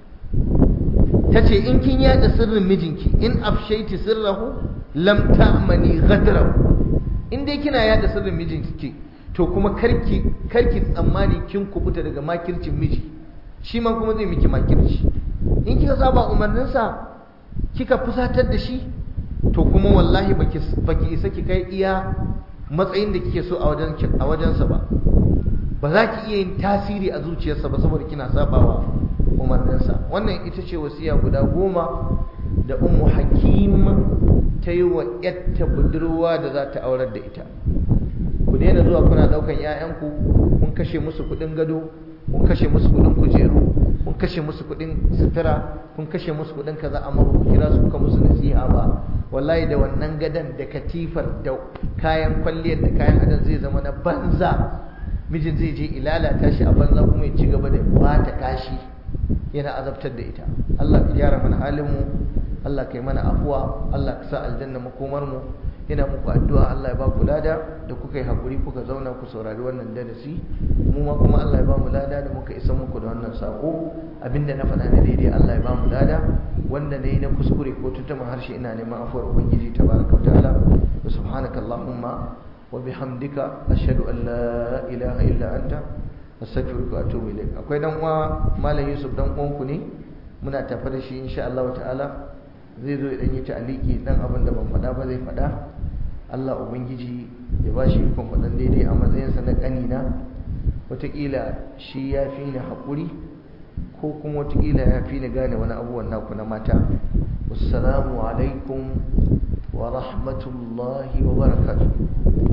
ta ce in kin yada sirrin mijinki in afshaiti sirrahu lam ta'mani ghadrahu in dai kina yada sirrin mijinki to kuma karki karki tsammani kin kubuta daga makircin miji shi ma kuma zai miki makirci in kika saba umarninsa kika fusatar da shi to kuma wallahi baki baki isa ki kai iya matsayin da kike so a wajen a wajensa ba ba za ki iya yin tasiri a zuciyarsa ba saboda kina sabawa umarninsa wannan ita ce wasiya guda goma da ummu hakim ta yi wa yatta budurwa da za ta aurar da ita ku daina zuwa kuna daukan 'ya'yanku kun kashe musu kudin gado kun kashe musu kudin kujeru kun kashe musu kudin sutura kun kashe musu kudin kaza amma ba ku kira su kuka musu nasiha ba wallahi da wannan gadan da katifar da kayan kwalliyar da kayan adam zai zama na banza mijin zai je ilalata shi a banza kuma ya ci gaba da bata kashi yana azabtar da ita Allah ka gyara mana halin mu Allah ka yi mana afuwa Allah ka sa aljanna makomar mu ina muku addu'a Allah ya ba ku lada da kuka yi hakuri kuka zauna ku saurari wannan darasi mu ma kuma Allah ya ba mu lada da muka isa muku da wannan sako abinda na faɗa na daidai Allah ya ba mu lada wanda ne na kuskure ko tutuma harshe ina neman afuwar ubangiji tabaraka wa ta'ala wa subhanaka allahumma wa bihamdika ashhadu an la ilaha illa anta astaghfiruka wa atubu ilaik akwai dan uwa malam Yusuf dan uwanku ne muna tafa da shi insha Allah ta'ala zai zo idan yi ta'aliki dan abin da ban faɗa ba zai faɗa Allah ubangiji ya ba shi ikon faɗan daidai a matsayinsa na ƙanina wataƙila shi ya fi ni haƙuri ko kuma wataƙila ya fi ni gane wani abubuwan naku na mata wassalamu alaikum wa rahmatullahi wa barakatuh